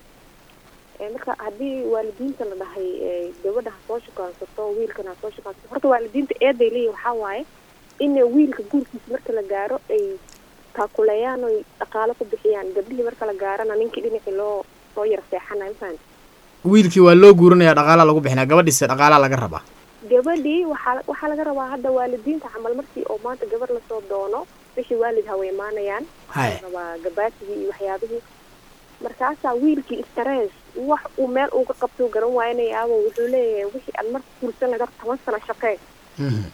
marka haddii waalidiinta la dhahay gabadha ha soo shukaansato wiilkana ha soo shukaansato horta waalidiinta eeday leeyihin waxaa waaye in wiilka guurkiisa marka la gaaro ay taakuleeyaan oy dhaqaalo ku bixiyaan gabdhihii marka la gaarana ninkii dhinacii loo soo yar seexanayo mafahant wiilkii waa loo guurinaya dhaqaalaa lagu bixinaya gabadhiisa dhaqaalaa laga rabaa gabadhii waxaa waxaa laga rabaa hadda waalidiinta camal markii oo maanta gabar lasoo doono bishii waalid hawa imaanayaan haye rabaa gabaasigii iyo waxyaabihii markaasaa wiilkii stress wax uu meel uga qabtuu garan waayanayaabo wuxuu leeyahay wixii aad marka guursan lahayd horta toban sano shaqee Mhm.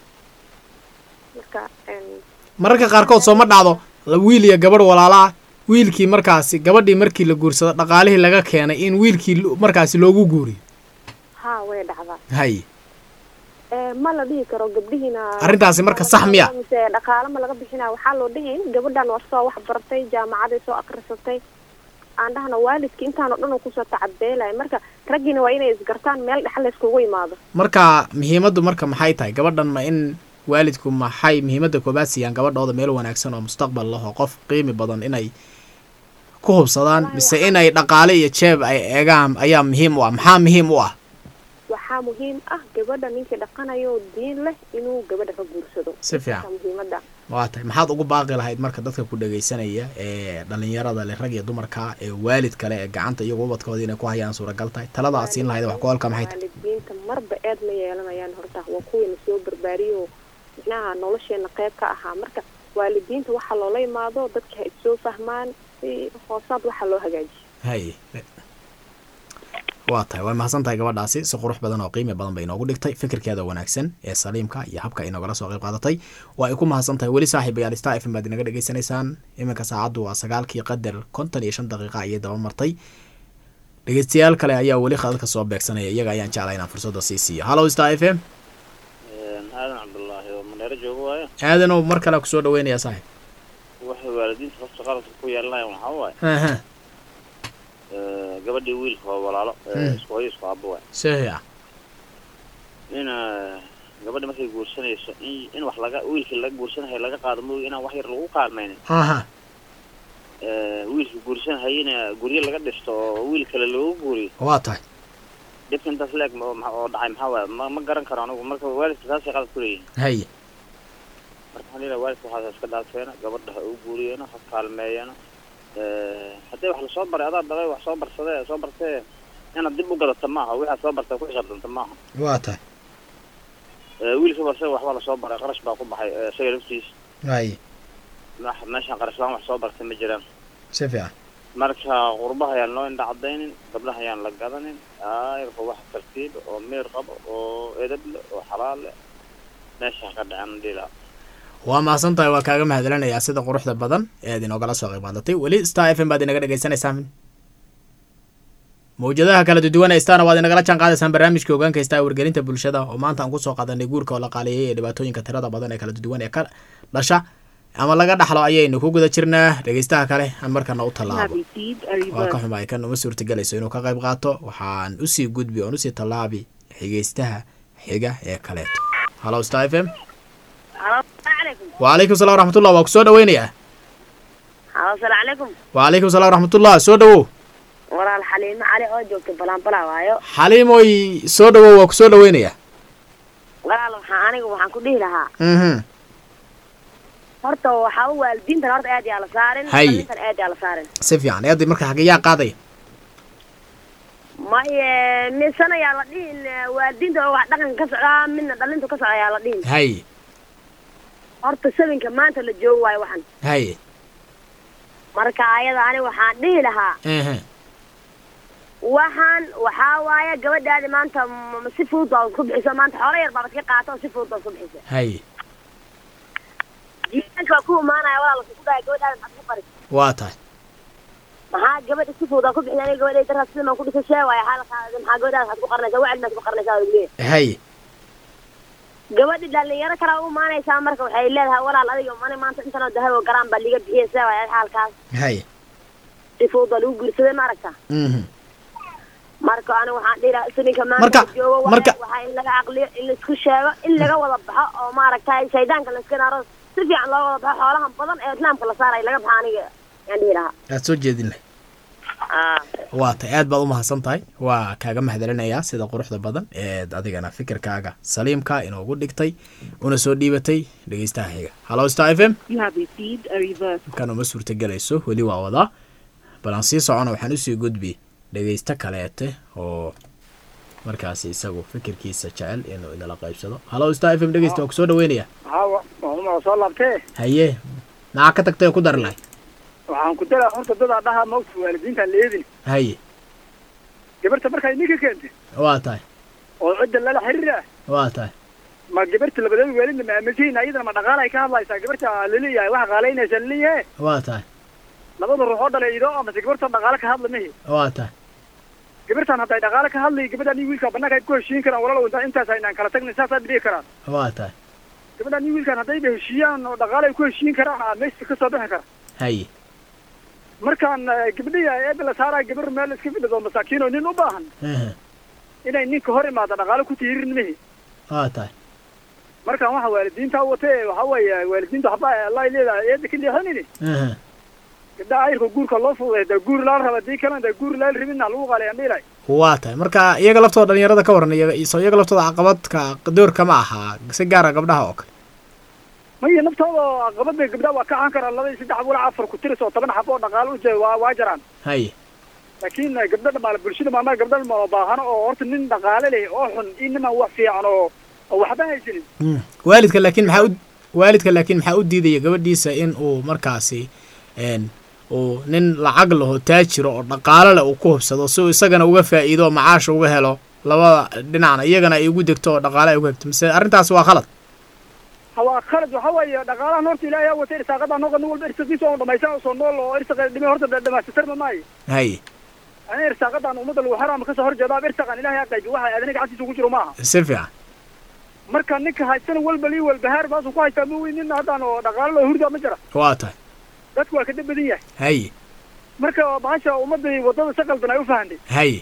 marka mararka qaarkood soo ma dhacdo la- wiil iyo gabadh walaalaa wiilkii markaasi gabadhii markii la guursado dhaqaalihii laga keenay in wiilkii lo- markaasi loogu guuriyo haa way dhacdaa haye Eh, ma la dhihi karo gabdhihiina Arrintaasi marka sax miya? mise dhaqaale ma laga bixinaa waxaa loo dhihin gabadhan waa soo wax bartay jaamacaday soo akrisatay aan dhahna waalidki intaan oo dhan uu kusoo tacabeelaya marka raggiina waa inay isgartaan meel dhexa layskugu imaado marka muhiimaddu marka maxay tahay gabadhan ma in waalidku maxay muhiimadda koobaad siiyaan gabadhooda meel wanaagsan oo mustaqbal leh oo qof qiimi badan inay ku hubsadaan mise inay dhaqaale iyo jeeb ay eegaan ayaa muhiim u ah maxaa muhiim u ah waxaa muhiim ah gabadha ninkii dhaqanayo oo diin leh inuu gabadha ka guursado Si fiican. Intaasa muhiimada waa tahay maxaad ugu baaqi lahayd marka dadka ku dhagaysanaya ee dhalinyarada leh rag iyo dumarka ee waalid kale ee gacanta iyagu ubadkooda inay ku hayaan suuragal tahay talada aad siin lahayd wax ku halka maxay tahay waalidiinta marba eed ma yeelanayaan horta waa kuwiina soo barbaariyo micnaha nolosheena qayb ka ahaa marka waalidiinta waxaa loola imaado dadka ha issoo fahmaan si hoosaad waxaa loo hagaajiyo haye waa tahay waa mahadsan tahay gabadhaasi si qurux badan oo qiimi badan bay inoogu dhigtay fikirkeeda wanaagsan ee saliimka iyo habka inagala soo qayb qaadatay waa ay ku mahadsan tahay weli saaxiibayaal star f m baad inaga dhegaysanaysaan iminka saacaddu waa sagaalkii qadar konton iyo shan daqiiqa ayay daba martay dhegeystayaal kale ayaa weli khadadka soo beegsanaya iyaga ayaan jeclaa inaan fursadda sii siiyo hallow star f m aadan cabdullaahi oo maneero joogo waayo aadanow mar kale kusoo dhaweynaya saaxiib waxay waalidiinta horta qaladka ku yeelanayaan waxaa waaye aha eh, gabadhii wiilka waa walaalo eh, Mm. isku hooyo isku aabo waay saxiix ah in eh, gabadha markay guursanayso in in wax laga wiilkii laga guursanayo laga qaado mooy inaan wax yar lagu qaalmaynin aha Eh, wiilka guursanahayina guryo laga dhisto oo wiil kale loogu guuriyo waa tahay dhibka intaas leeg ma- ma- oo dhacay maxaa waaye ma ma garan karo anigu marka waalidka saasay qalad ku leeyihin haye marka waxaan leeyahay waalidka waxaas iska dhaafeena gabadha ha u guuriyeena ha kaalmeeyana Eh, haddii wax lasoo baray adaa dhalay wax soo barsade soo bartee inaad dib u gadata maaha wixaad soo bartay ku xisaabtanta maaha waa tahay Eh, wiilka ba isaga waxbaa lasoo baray qarash baa ku baxay eh, isaga laftiisa haye Wax- meeshaan qarash laan wax soo bartay ma jiraan si fiican marka qurbaha ayaan loo indha cadaynin gabdhaha ayaan la gadanin ayarka wax tartiib oo meer qabo oo edab leh oo xalaal leh meesha ka dhacan dhila waa mahadsan tahay waa kaaga mahadcelinayaa sida quruxda badan ee aad inoogala soo qayb qaadatay weli star f m baad inaga dhagaysanaysaan mawjadaha kala duwan ee starna waad inagala jaan qaadaysaan barnaamijka hogaanka star wargelinta bulshada oo maanta aan kusoo qaadanay guurka oo la qaaleeyay ee dhibaatooyinka tirada badan ee kala duwan ee ka dhasha ama laga dhaxlo ayaynu ku guda jirnaa dhegeystaha kale aan markana u tallaabo waa ka xumaay kan uma suurtagelayso inuu ka qayb qaato waxaan usii gudbi oon usii tallaabi xigeystaha xiga ee kaleeto hallo star f m wacalaykum salam waraxmatullah waa kusoo dhaweynayaa halo salaamu calaykum wacalaykum salam waraxmatullah soo dhawow walaal xaliimo cali oo joogta balanbala waayo xaliimoy soo dhawow waa kusoo dhaweynayaa walaal waxaa aniga waxaan ku dhihi lahaa mhm horta waxaa u waalidiintan horta aad yaa la saarin Hay. dhalintan aad yaa la saarin si fiican eeday marka xageyaa qaadaya ma waaye misan ayaa la dhihin waalidiinta oo wax dhaqanka ka socdaa midna dhalintu ka socda ayaa la dhihin hay horta sabinka maanta la joogo waayo waxan hay marka ayada ani waxaan dhihi lahaa ehe waxaan waxaa waaye gabadhaadi maanta m- si fudud baad ku bixiso maanta xoolo yar baabad ka qaata oo si fudud baad ku bixisa hay jiilaanka waa ku imaanaya walaal ku dhahay gabadhaadi maxaad ku qaris waa tahay maxaa gabadha si fudud aa ku bixin aniga gabadhay daraa sidan ku dhisa shee waaye xaalkaada maxaa gabadhaada waxaad ku qarinaysaa wacdi maad ku qarinaysaa waa leeyahay hay gabadhi dhalinyaro kale u imaanaysaa marka waxay leedahay walaal adiga mani maanta intanoo dahab oo garaan baa liga bixiyay see waaye xaalkaas hay si fudud baa lagu guursaday ma aragta mhm marka aniga waxaan dhihi lahaa sininka Marka- maanta joogo waaye, marka- waxaa in laga caqliyo in laisku sheego in laga wada baxo oo maaragtay shaydaanka laiska naaro si fiican loo wada baxo xoolahan badan ee islaamka la saaraya laga baxa aniga yaan dhihi lahaa aad soo jeedin lahay waa tahay aad baad u mahadsan tahay waa kaaga mahadcelinayaa sida quruxda badan eed adigana fikirkaaga saliimka inoogu dhigtay una soo dhiibatay dhegeystaha xiga hallo star f m You have received a reverse. kan uma suurtagelayso weli waa wadaa bal aan sii socona waxaan usii gudbi dhegeysto kaleete oo markaasi isagu fikirkiisa jecel inuu inala qaybsado hallo star f m dhegeysta waa kusoo dhaweynaya hawa waa soo laabtee haye maxaa ka tagtay oo ku dari lahay waxaan ku daraa horta dadaa dhaha mawta waalidiinta leedin haye gabarta markay ninka keentay waa tahay oo cidda lala xiriira waa tahay ma gabarta labadeeda waalidna ma aaminsiin ayadana ma dhaqaala ay ka hadlaysaa gabarta laleeyahay waxa qaalaynaysa laleeyahay waa tahay labada ruux oo dhalay ido amase gabarta dhaqaale ka hadla mahi waa tahay gabartan hadday dhaqaale ka hadlay gabadhan iyo wiilka banaanka ay ku heshiin karaan walaalow inta intaas aynaan kala tagnin saasaa dhihi karaan waa tahay gabadhan iyo wiilkan haddayba heshiiyaan oo dhaqaale ay ku heshiin karaan aa meesha ka soo bixi kara haye markaan eh, gabdhiya eeda la saaraa gabar meel iska fidhido masaakiin oo nin u baahan ehe inay ninka hor imaado dhaqaale ku tiirin mihi waa tahay markaan waxa waalidiinta watee waxa weeye waalidiinta waxba allah ay leedahay eeda ka leexanini ehe gabdhaha ayirka guurka loo fududay dee guur laala raba dii kalena dee guur laala rabina lagu qaalayan dhilay waa tahay marka iyaga laftooda dhalinyarada ka waran iyaga soo iyaga laftooda caqabadka doorka ma ahaa si gaara gabdhaha oo kale maya naftooda aqabada gabdhaha waa kacan karaan laba iyo saddex walac afar ku tiris oo toban xabo oo dhaqaale u jeeda waa waa jaraan haye laakiin eh, gabdha dhamaale bulshada maama gabdha dhamaale baahano oo horta nin dhaqaale leh oo xun iyo niman wax fiican oo oo waxba haysanin Mm. waalidka laakiin maxaa u waalidka laakiin maxaa u diidaya gabadhiisa in uu markaasi een uu nin lacag laho taajiro oo dhaqaale leh uu ku hubsado si uu isagana uga faa'iido oo macaasha uga helo labada dhinacna iyagana ay ugu degto oo dhaqaale ay uga hegto mise arrintaas waa khalad waa khalad waxa weeye dhaqaalahan horta ilaahay aa watay irsaaqadan noqon nin walba irsaqiisa oo dhamaysan oo soo nool oo irsaqa dhimay horta dhamaystirma maayo haye ani irsaaqadan ummadda lagu xaraama kasoo horjeedaa irsaqan ilaahay aa qaybi waxa aadana gacantiisa ugu jiro maaha si fiican marka ninka haystana walba lii walbahaar baasuu ku haystaa ma weyn nin haddaan oo dhaqaalo loo hurdaa ma jira waa tahay dadku waa ka dab badan yahay haye marka bahasha ummadda wadada si qaldan ay u fahanday haye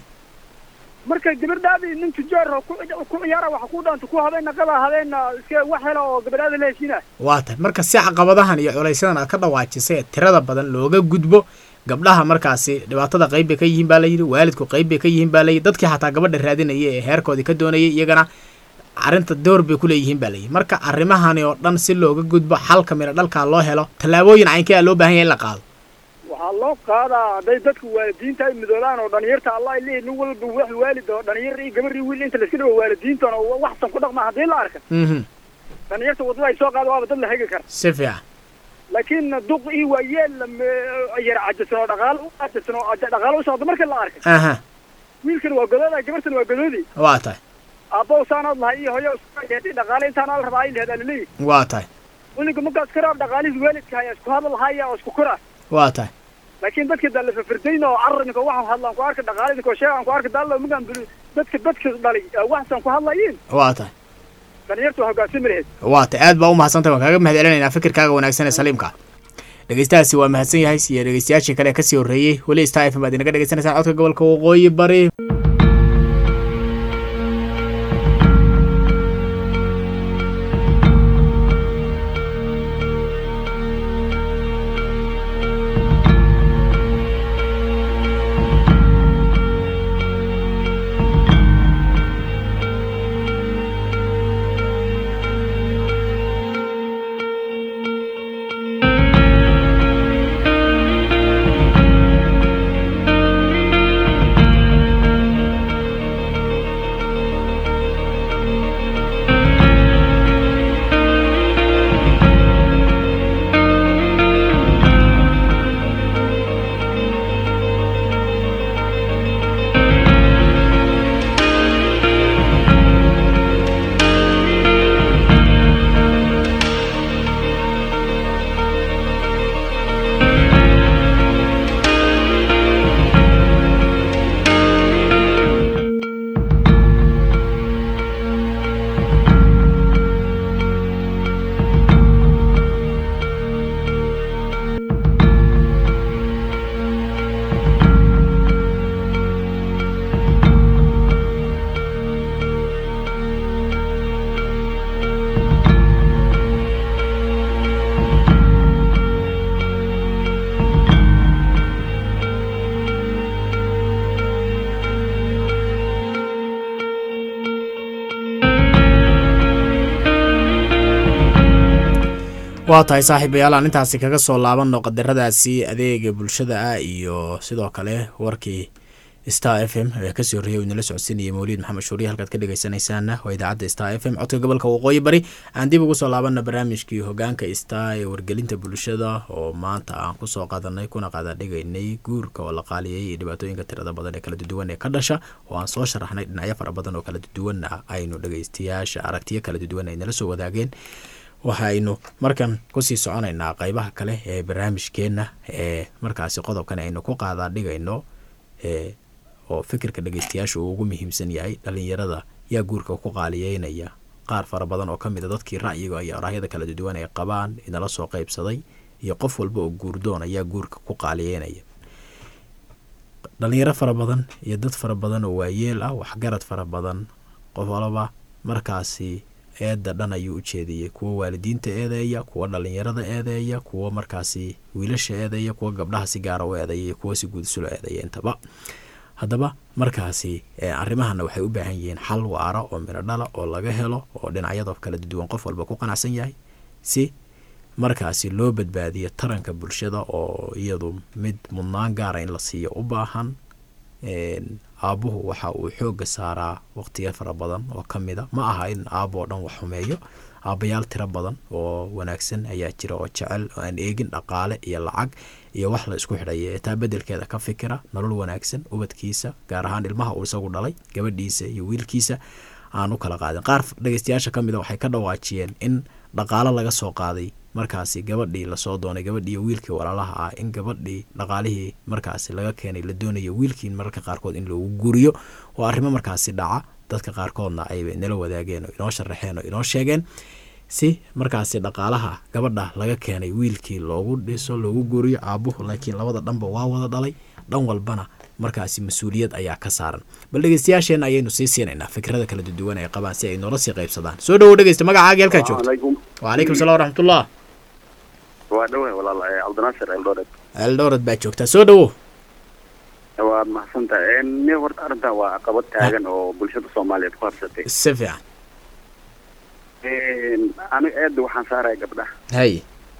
marka gabadhaadii nin tujaar oo ku ku ciyaara waxa ku dhaanta ku habeen naqada habeen iska wax hela oo gabadhaada la heshiina waa tahay marka si caqabadahan iyo culaysadan aad ka dhawaajisay ee tirada badan looga gudbo gabdhaha markaasi dhibaatada qayb bay ka yihiin baa layidhi waalidku qayb bay ka yihiin baa layidhi dadkii xataa gabadha raadinaya ee heerkoodii ka doonayay iyagana arrinta door bay ku leeyihiin baa layidhi marka arrimahani oo dhan si looga gudbo xalka midho dhalkaa loo helo tallaabooyin caynkee a loo baahan yahay in la qaado waxaa loo qaadaa hadday dadku waalidiinta ay midoobaan oo dhalinyarta allah ay leeyihin nin walba wax waalid oo dhalinyar iyo gabar iyo wiil inta layska dhigo waalidiintana oo waxsan ku dhaqma haddii la arka mhm dhalinyarta wadada ay soo qaada waaba dad la hegi kara si fiican laakiin duq iyo waayeel yar cajasan oo dhaqaalo u cajasan oo dhaqaalo u socdo marka la arkay aha wiilkan waa godooda gabartan waa godoodi waa tahay aabbo saanaad lahay iyo hoyo isku dhaqaale intaan al rabaa ay lehed alaleeyi waa tahay wilinka markaas karaab dhaqaalihii waalidka haya isku hadal haya oo isku kora waa tahay laakiin dadka dalla fafirdayn oo carabinka waxaan hadlaan ku arka dhaqaalidinka oo sheegaan ku arka dalla magaan buli dadka dadka dhalay waxsan ku hadlayiin waa tahay dhalinyarta waa hoggaansami lahayd waa tahay aad baa u mahadsantahay waan kaaga mahad celinaynaa fikirkaaga wanaagsan ee saliimka dhegeystahaasi waa mahadsan yahay iyo dhegeystayaashii kale ee kasii horreeyey weli star f m baad inaga dhegeysanaysaan codka gobolka waqooyi bari waa tahay saaxiibayaal aan intaasi kaga soo laabanno qadaradaasi adeega bulshada ah iyo sidoo kale warkii star f m ee kasii horreeyay inala socodsiinaya mawliid maxamed shuuriye halkaad ka dhegeysanaysaana waa idaacadda star f m codka gobolka waqooyi bari aan dib ugu soo laabanna barnaamijkii hogaanka star ee wargelinta bulshada oo maanta aan kusoo qaadanay kuna qaadadhigaynay guurka oo la qaaliyay iyo dhibaatooyinka tirada badan ee kala duwan ee ka dhasha oo aan soo sharaxnay dhinacyo fara badan oo kala duwanna aynu dhegeystayaasha aragtiyo kala duwan ay nala soo wadaageen waxaynu markan kusii soconaynaa qeybaha kale ee barnaamijkeenna ee markaasi qodobkan aynu ku qaadaa dhigayno ee oo fikirka dhegeystayaasha uu ugu muhiimsan yahay dhalinyarada yaa guurka ku qaaliyeynaya qaar fara badan oo ka mid a dadkii ra'yiga iyo araahyada kala duwan ay qabaan inala soo qeybsaday iyo qof walba oo guurdoon ayaa guurka ku qaaliyeynaya dhalinyaro fara badan iyo dad fara badan oo waayeel ah waxgarad fara badan qof walaba markaasi eedda dhan ayuu u jeediyey kuwa waalidiinta eedeeya kuwa dhalinyarada eedeeya kuwa markaasi wiilasha eedeeya kuwa gabdhaha si gaara u eedeeya iyo kuwa si guud isulo eedeeya intaba haddaba markaasi arrimahana waxay u baahan yihiin xal waara oo midho dhala oo laga helo oo dhinacyada kala duwan qof walba ku qanacsan yahay si markaasi loo badbaadiyo taranka bulshada oo iyadu mid mudnaan gaara in la siiyo u baahan aabbuhu waxa uu xooga saaraa waqtiya fara badan oo ka mid a ma aha in aabbo oo dhan wax xumeeyo aabbayaal tiro badan oo wanaagsan ayaa jira oo jecel oo aan eegin dhaqaale iyo lacag iyo wax la isku xidhaya ee taa beddelkeeda ka fikira nolol wanaagsan ubadkiisa gaar ahaan ilmaha uu isagu dhalay gabadhiisa iyo wiilkiisa aan u kala qaadin qaar dhegeystayaasha ka mid a waxay ka dhawaajiyeen in dhaqaalo laga soo qaaday markaasi gabadhii lasoo doonay gabadhii iyo wiilkii walaalaha ah in gabadhii dhaqaalihii markaasi laga keenay la doonayo wiilkii mararka qaarkood in loogu guriyo oo arrimo markaasi dhaca dadka qaarkoodna ayba nala wadaageen oo inoo sharaxeen oo inoo sheegeen si markaasi dhaqaalaha gabadha laga keenay wiilkii loogu dhiso loogu guriyo aabuhu laakiin labada dhanba waa wada dhalay dhan walbana markaasi mas-uuliyad ayaa ka saaran bal dhegeystayaasheenna ayaynu sii siinaynaa fikrada kala duwan ay qabaan si ay noola sii qaybsadaan soo dhawow dhegeysta magacaaga halkaa joogto wacalaykum salam waraxmatullah waa dhawe walaal cabdinaasir eldoret eldoret baa joogtaa soo dhawow waad mahadsantahay ni horta arrintan waa caqabad taagan oo bulshada soomaaliyeed ku habsatay si fiican aniga eedda waxaan saaraya gabdhaha hay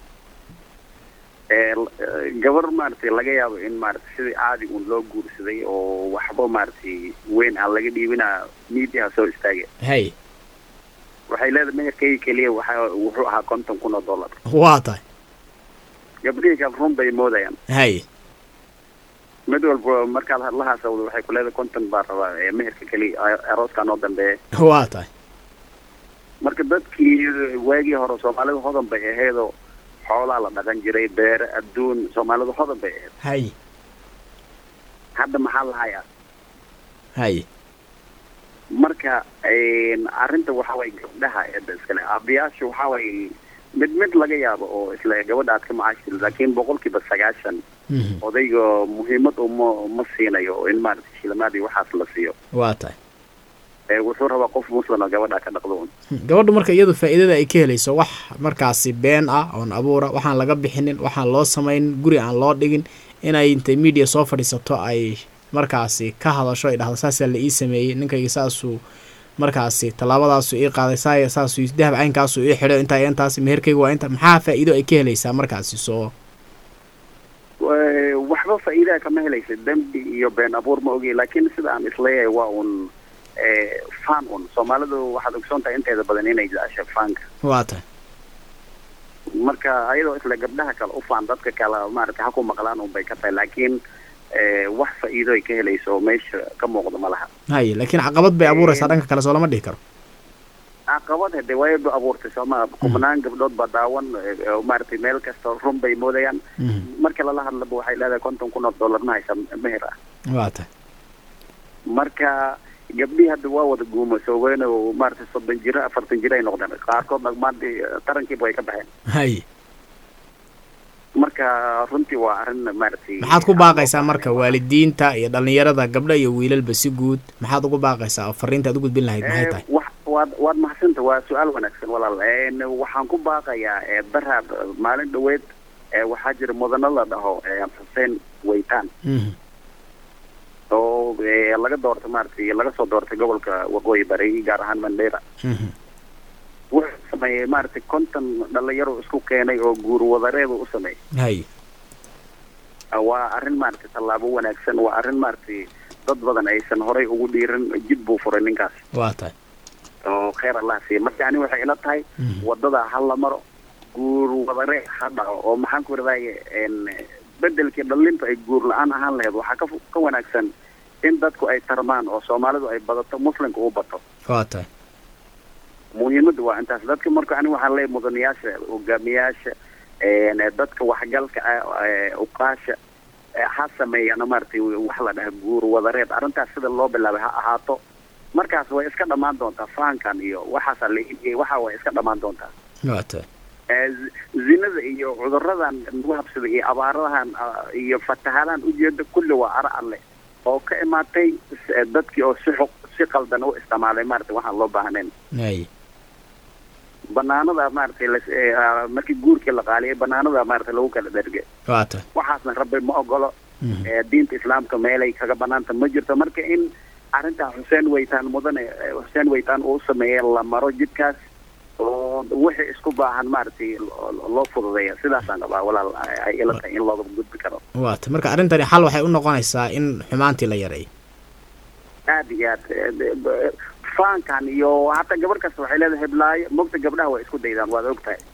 gabar maaragtay laga yaabo in maaragtay sidii caadi uun loo guursaday oo waxba maaragtay weyn aan laga dhiibina miidiyaha soo istaagay hay waxay leedahay meherkayga keliya waxa wuxuu ahaa konton kun oo dollar waa tahay gabdhihii kale run bay moodayaan hay mid walba markaad hadlahaas awdo waxay ku leedahay konton baa rabaa ee meherka keliya arooskaa noo dambeeya waa tahay marka dadkii waagii hore soomaalida hodan bay ahaydoo xoolaa la dhaqan jiray beere adduun soomaalida hodan bay ahayd hay hadda maxaa la hayaa hay marka arrinta waxa waye gabdhaha eedda iskale aabayaasha waxa waye mid mid laga yaabo oo isle gabadha aad ka macaashil laakiin boqolkiiba sagaashan odayga muhiimad uma ma siinayo in maaragtay shilamaadii waxaas la siiyo waa tahay wuxuu rabaa qof muslima gabadha ka dhaqdo un gabadhu marka iyadu faa'iidada ay ka helayso wax markaasi been ah oon abuura waxaan laga bixinin waxaan loo samayn guri aan loo dhigin inay intay media soo fadhiisato ay markaasi ka hadasho ay dhahdo saasaa la ii sameeyey ninkayga saasuu markaasi tallaabadaasu ii qaaday saaya saasuu dahab caynkaasu ii xidho intaa intaas meherkayga waa inta maxaa faa'iido ay ka helaysaa markaasi soo waxba faa'iidaa kama helaysa dembi iyo been abuur ma ogey laakiin sida aan isleeyahay waa un fan un soomaalidu waxaad ogsoon tahay inteeda badan inay jecesha faanka waa tahay marka ayadoo isle gabdhaha kale u faan dadka kale maaragtay ha ku maqlaan un bay ka tahay laakiin wax faa'iido ay ka helayso oo meesha ka muuqda ma laha haye laakiin caqabad bay abuuraysaa dhanka kale soo lama dhihi karo caqabad hade waayba abuurtay sooma kubnaan gabdhood baa daawan maaragtay meel kasta run bay moodayaan marka lala hadlaba waxay leedahay konton kun oo dollar ma haysa meher ah waa tahay marka gabdhihii hadda waa wada guumasoobeen oo maaragtay soddon jiro afartan jiro ay noqdeen qaarkoodna maanta tarankiiba way ka baxeen haye marka runtii waa arrin maaragtay maxaad ku baaqaysaa marka waalidiinta iyo dhalinyarada gabdha iyo wiilalba si guud maxaad ugu baaqaysaa oo fariinta aad u gudbin lahayd maxay tahay wax waad waad mahadsanta waa su-aal wanaagsan walaal waxaan ku baaqayaa daraad maalin dhaweed waxaa jira mudano la dhaho xuseen weytaan oo laga doortay maaragtay laga soo doortay gobolka waqooyi bari gaar ahaan mandera wuxuu sameeyey maaragtay konton dhalinyaro isku keenay oo guur wadareeda u sameeyey hay waa arrin maaragtay tallaabo wanaagsan waa arrin maaragtay dad badan aysan horay ugu dhiiran jid buu furay ninkaas waa tahay oo kheyr allah siiya marka ani waxay ila tahay wadada ha la maro guur wadare ha dhaco oo maxaan ku iradaye bedelkii dhalinta ay guur la-aan ahaan lahayd waxaa ka fu- ka wanaagsan in dadku ay tarmaan oo soomaalidu ay badato muslimka u bato waa tahay muhiimadda waa intaas dadka marka ani waxaan leeyahay mudanayaasha hogaamiyaasha een, dadka waxgalka ah ee, uqaasha ee, ha sameeyana maaragtay wax la dhaha guur wadareed arrintaas sida loo bilaabay ha ahaato markaas way iska dhammaan doontaa fahankan iyo waxaasaa la iibiyey waxa way iska dhammaan doontaa waa tahay ee, zi- zinada iyo cuduradan nagu habsada iyo abaaradahan ah, iyo fatahaadahan ujeeda kulli waa ara alle oo ka imaatay s- ee, dadkii oo si xuq si qaldan u isticmaalay maaragtay waxaan loo baahnayn hay banaanada maaragtay las- ee, ah, markii guurkii la qaaliyay banaanada maaragtay lagu kala dherge waa tahay waxaasna rabbi ma ogolo ee, diinta islaamka meelay kaga banaanta ma jirto marka in arrintaa xuseen weytaan mudane ee, xuseen weytaan uu sameeyey la maro jidkaas oo wixii isku baahan maaragtay lo- loo fududeeya sidaasaan qabaa walaal ay- ay ila tahay in looga gudbi karo waa tahay marka arrintani xal waxay u noqonaysaa in xumaantii la yareeyo aad iyo aad ee, de- de- faankan iyo hataa gabar kasta waxay leedahay heblaayo mogta gabdhaha way isku daydaan waad og tahay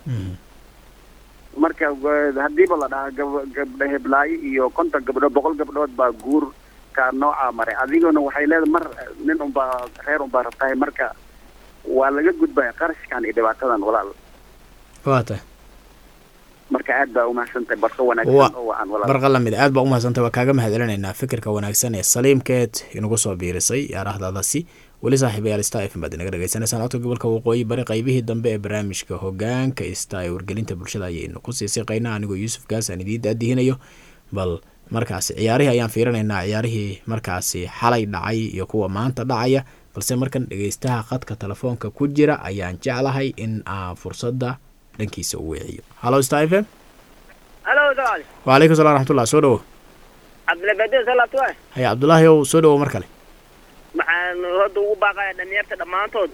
marka wa- hadiiba la dhahaa gab- gabdha heblaayo iyo konton gabdhood boqol gabdhood baa guurka noocaa maray adiguna waxay leedahay mar nin unbaa reer unbaa rabtahay marka waa laga gudbaya qarashkan iyo dhibaatadan walaal waa tahay marka aad baa umahadsantahay barso Wa- wanaagsan oo wacan walaal barqa lamid aad baa umahadsantay waa kaaga mahadcelinaynaa fikirka wanaagsan ee saliimkeed inagu soo biirisay yaarahdadasi weli saaxiibayaal star fm baad inaga dhegeysaneysaan codka gobolka waqooyi bari qaybihii dambe ee barnaamijka hogaanka ista ee wargelinta bulshada ayaynu ku sii siqaynaa anigoo yuusuf gaas aan idiin daadihinayo bal markaasi ciyaarihii ayaan fiirinaynaa ciyaarihii markaasi xalay dhacay iyo kuwa maanta dhacaya balse markan dhegeystaha khadka telefoonka ku jira ayaan jeclahay in aan fursadda dhankiisa u weeciyo halo star f m halo dagaal wacalaykum salam raxmatullah soo dhowo cabdilabade salaatu waay haya cabdulaahi ow soo dhowo mar kale maxaan hadda ugu baaqaya dhalinyarta dhammaantood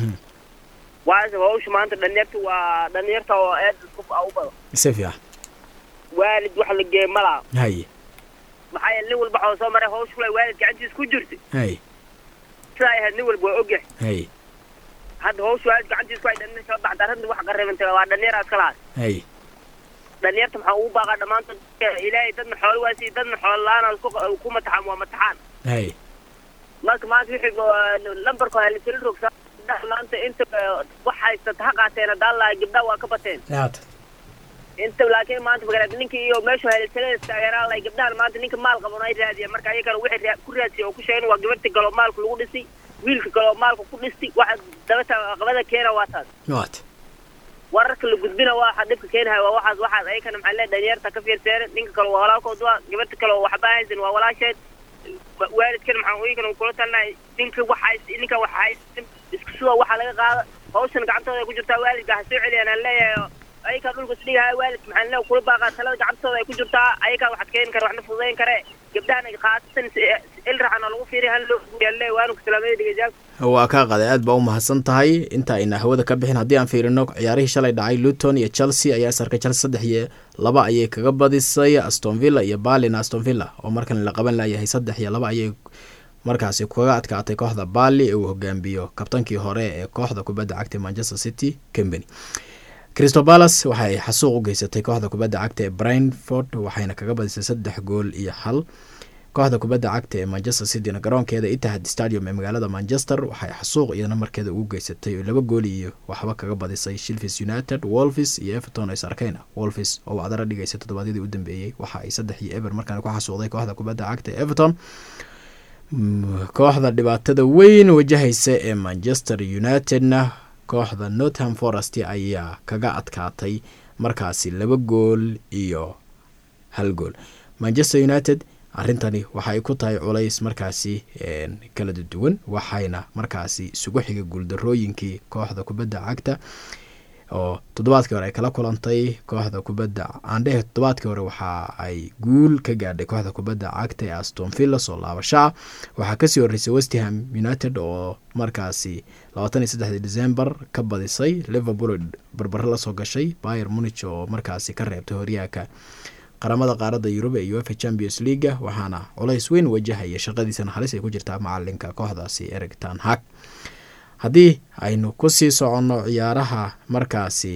waase hawsha maanta dhalinyarta waa dhalinyarta oo aad isku u badan si fiican waalid wax la geey malaa haye maxaa yeele nin walba waxaa soo maray hawsha kule waalid gacantiisa ku jirta haye sidaa ay ahayd nin walba waa ogyahay haye hadda hawsha waalid gacantiisa ku ay dhalin soo baxda arrinta wax qarribantay waa dhalinyar aad kalaas haye dhalinyarta maxaa ugu baaqaa dhammaantood ilaahay dadna xoolo waasi dadna xoolo la-aan ku ku mataxaan waa mataxaan haye marka maanta wixii lambarka waa lasila rogsaa gabdhaha maanta inta wax haysata ha qaateen haddaan lahay gabdhaha waa ka bateen haata inta laakiin maanta magaalada ninka iyo meeshu helisaleen taageeraan lahay gabdhahan maanta ninka maal qaban ay raadiyeen marka ayagana wixii raa- ku raadsiya oo ku sheegeen waa gabarta galoo maalka lagu dhisi wiilka galoo maalka ku dhisti waxa dabata aqabada keena waa taas waata wararka la gudbina waa waxa dhibka keenahay waa waxaas waxaas ayakana maxaa leedahay dhalinyarta ka fiirseene ninka kale waa walaalkood waa gabarta kale oo waxba haysan waa walaasheed wa- waalidkana maxaa uyinkan kula talinahay ninka wax hays ninka wax haysan isku suga waxaa laga qaada hawshan gacantooda ay ku jirtaa waalidka ha soo celiyaan aan leeyahay ayakaa dhulka isdhigahay waalidka maxaa leeyahay kula baaqaa talada gacantooda ay ku jirtaa ayakaa waxaad keeni kara waxna fududayn kare gabdhahan khaasatan ilraxan oo lagu fiiriya han loo guuriyaan leeyahay waanu salaamada dhegeystayaal waa kaa qaday aad baa u mahadsan tahay inta ayna hawada ka bixin haddii aan fiirino ciyaarihii shalay dhacay luton iyo chelsea ayaa sarka chelsea saddex iyo laba ayay kaga badisay aston villa iyo balin aston villa oo markan la qaban layahay saddex iyo laba ayay markaasi kaga adkaatay kooxda bali ee uu hogaamiyo kabtankii hore ee kooxda kubadda cagta manchester city company crystal palace waxay xasuuq u geysatay kooxda kubadda cagta ee brentford waxayna kaga badisay saddex gool iyo hal kooxda kubadda cagta ee manchester cityna garoonkeeda itihad stadium ee magaalada manchester waxay xasuuq iyana markeeda ugu geysatay oo laba gool iyo waxba kaga badisay shilfis united wolvis iyo everton is arkeyna wolvis oo wacdara dhigaysay toddobaadyadii u dambeeyey waxa ay saddex iyo eber markaan ku xasuuqday kooxda kubadda cagta ee everton Mm, kooxda dhibaatada weyn wajahaysa ee manchester unitedna kooxda northam forest ayaa kaga adkaatay markaasi laba gool iyo hal gool manchester united arrintani waxa ay ku tahay culays markaasi een, kala duwan waxayna markaasi isugu xiga guuldarooyinkii kooxda kubadda cagta oo toddobaadkii hore ay kala kulantay kooxda kubadda aandhehe toddobaadkii hore waxa ay guul ka gaadhay kooxda kubadda cagta ee aston villa soo laabashaa waxaa kasii horeysay westham united oo markaasi labaatan iyo saddexdii december ka badisay liverpool barbaro lasoo gashay bayer munich oo markaasi ka reebtay horyaaka qaramada qaaradda yurub ee uefa champions leaga waxaana culays weyn wajahaya shaqadiisana halis ay ku jirtaa macalinka kooxdaasi eric tan hag haddii aynu kusii soconno ciyaaraha markaasi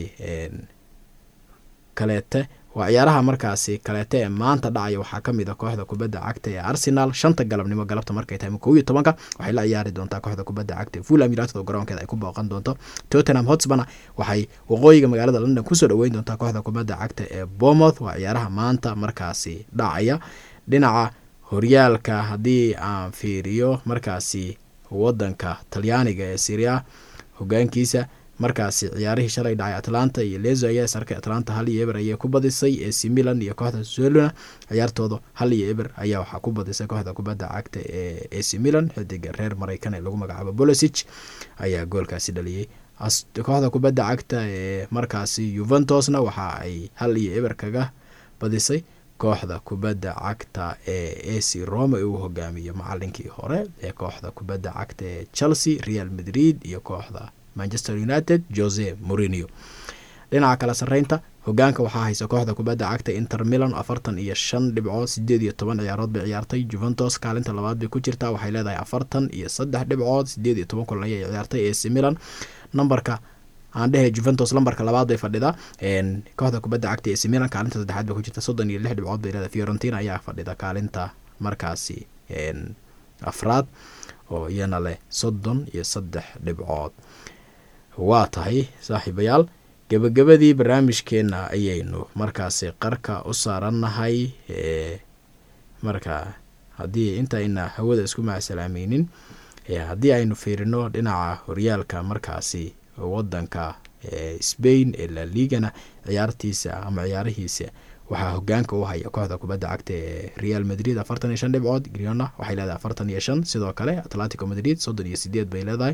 kaleete waa ciyaaraha markaasi kaleete ee maanta dhacaya waxaa kamid a kooxda kubadda cagta ee arsenal shanta galabnimo galabta markay tahay kow iyo tobanka waxay la ciyaari doontaa kooxda kubadda cagta ee fulham united oo garoonkeeda ay ku booqan doonto tottenham hotspana waxay waqooyiga magaalada london kusoo dhaweyn doontaa kooxda kubadda cagta ee bournemouth waa ciyaaraha maanta markaasi dhacaya dhinaca horyaalka haddii aan fiiriyo markaasi wadanka talyaaniga ee syria hogaankiisa markaasi ciyaarihii shalay dhacay atlanta iyo lezo ayaa sarkay atlanta hal iyo eber ayay ku badisay ac milan iyo kooxda soluna ciyaartooda hal iyo eber ayaa waxaa ku badisay kooxda kubadda cagta ee ac milan xidiga reer mareykan ee lagu magacaabo bolosich ayaa goolkaasi dhaliyey kooxda kubadda cagta ee markaasi yuventosna waxa ay hal iyo eber kaga badisay kooxda kubadda cagta ee ac roma uu hogaamiyo macalinkii hore ee kooxda kubadda cagta ee chelsea real madrid iyo kooxda manchester united jose morinio dhinaca kala sareynta hogaanka waxaa haysa kooxda kubadda cagta inter milan afartan iyo shan dhibcood sideed iyo toban ciyaarood bay ciyaartay juventus kaalinta labaad bay ku jirtaa waxay leedahay afartan iyo saddex dhibcood sideed iyo toban kulan ayay ciyaartay ac milan nambarka aan dhehe juventus lambarka labaad bay fadhidaa kooxda kubadda cagta ac milan kaalinta saddexaad bay ku jirta soddon iyo lix dhibcood bay leedahay fiorentina ayaa fadhida kaalinta markaasi afraad oo iyana leh soddon iyo saddex dhibcood waa tahay saaxiibayaal gebagabadii barnaamijkeena ayaynu markaasi qarka u saarannahay marka haddii intayna hawada isku macsalaameynin haddii aynu fiirino dhinaca horyaalka markaasi wadanka spain ee la ligana ciyaartiisa ama ciyaarihiisa waxaa hogaanka u haya kooxda kubadda cagta ee real madrid afartan iyo shan dhibcood griona waxay leedahay afartan iyo shan sidoo kale atletico madrid soddon iyo sideed bay leedahay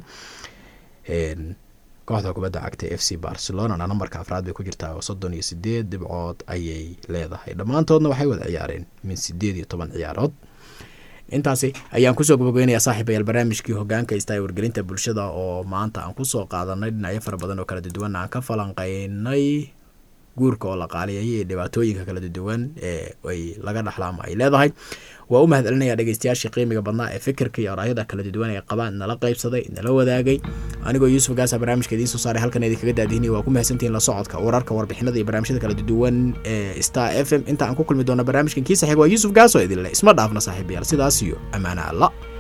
kooxda kubadda cagta f c barcelonana nambarka afraad bay ku jirtaa oo soddon iyo sideed dhibcood ayay leedahay dhammaantoodna waxay wada ciyaareen min sideed iyo toban ciyaarood intaasi ayaan kusoo gabageynayaa saaxiibayaal barnaamijkii hogaanka ista ee wargelinta bulshada oo maanta aan kusoo qaadanay dhinacyo fara badan oo kala duwan aan ka falanqeynay guurka oo la qaaliyay iyo dhibaatooyinka kala duwan ee ay laga dhaxla ama ay leedahay waa u mahad celinaya dhegeystayaashii qiimiga badnaa ee fikirka iyo araayada kala duwan ee qabaan nala qaybsaday nala wadaagay anigoo yuusuf gaasa barnaamijka idiin soo saaray halkan idinkaga daadihinay waa ku mahadsantihiin la socodka wararka warbixinada iyo barnaamijyada kala duwan ee star f m inta aan ku kulmi doono barnaamijkan kiisa xig waa yuusuf gaaso idinle isma dhaafna saaxiibayaal sidaas iyo ammaane alla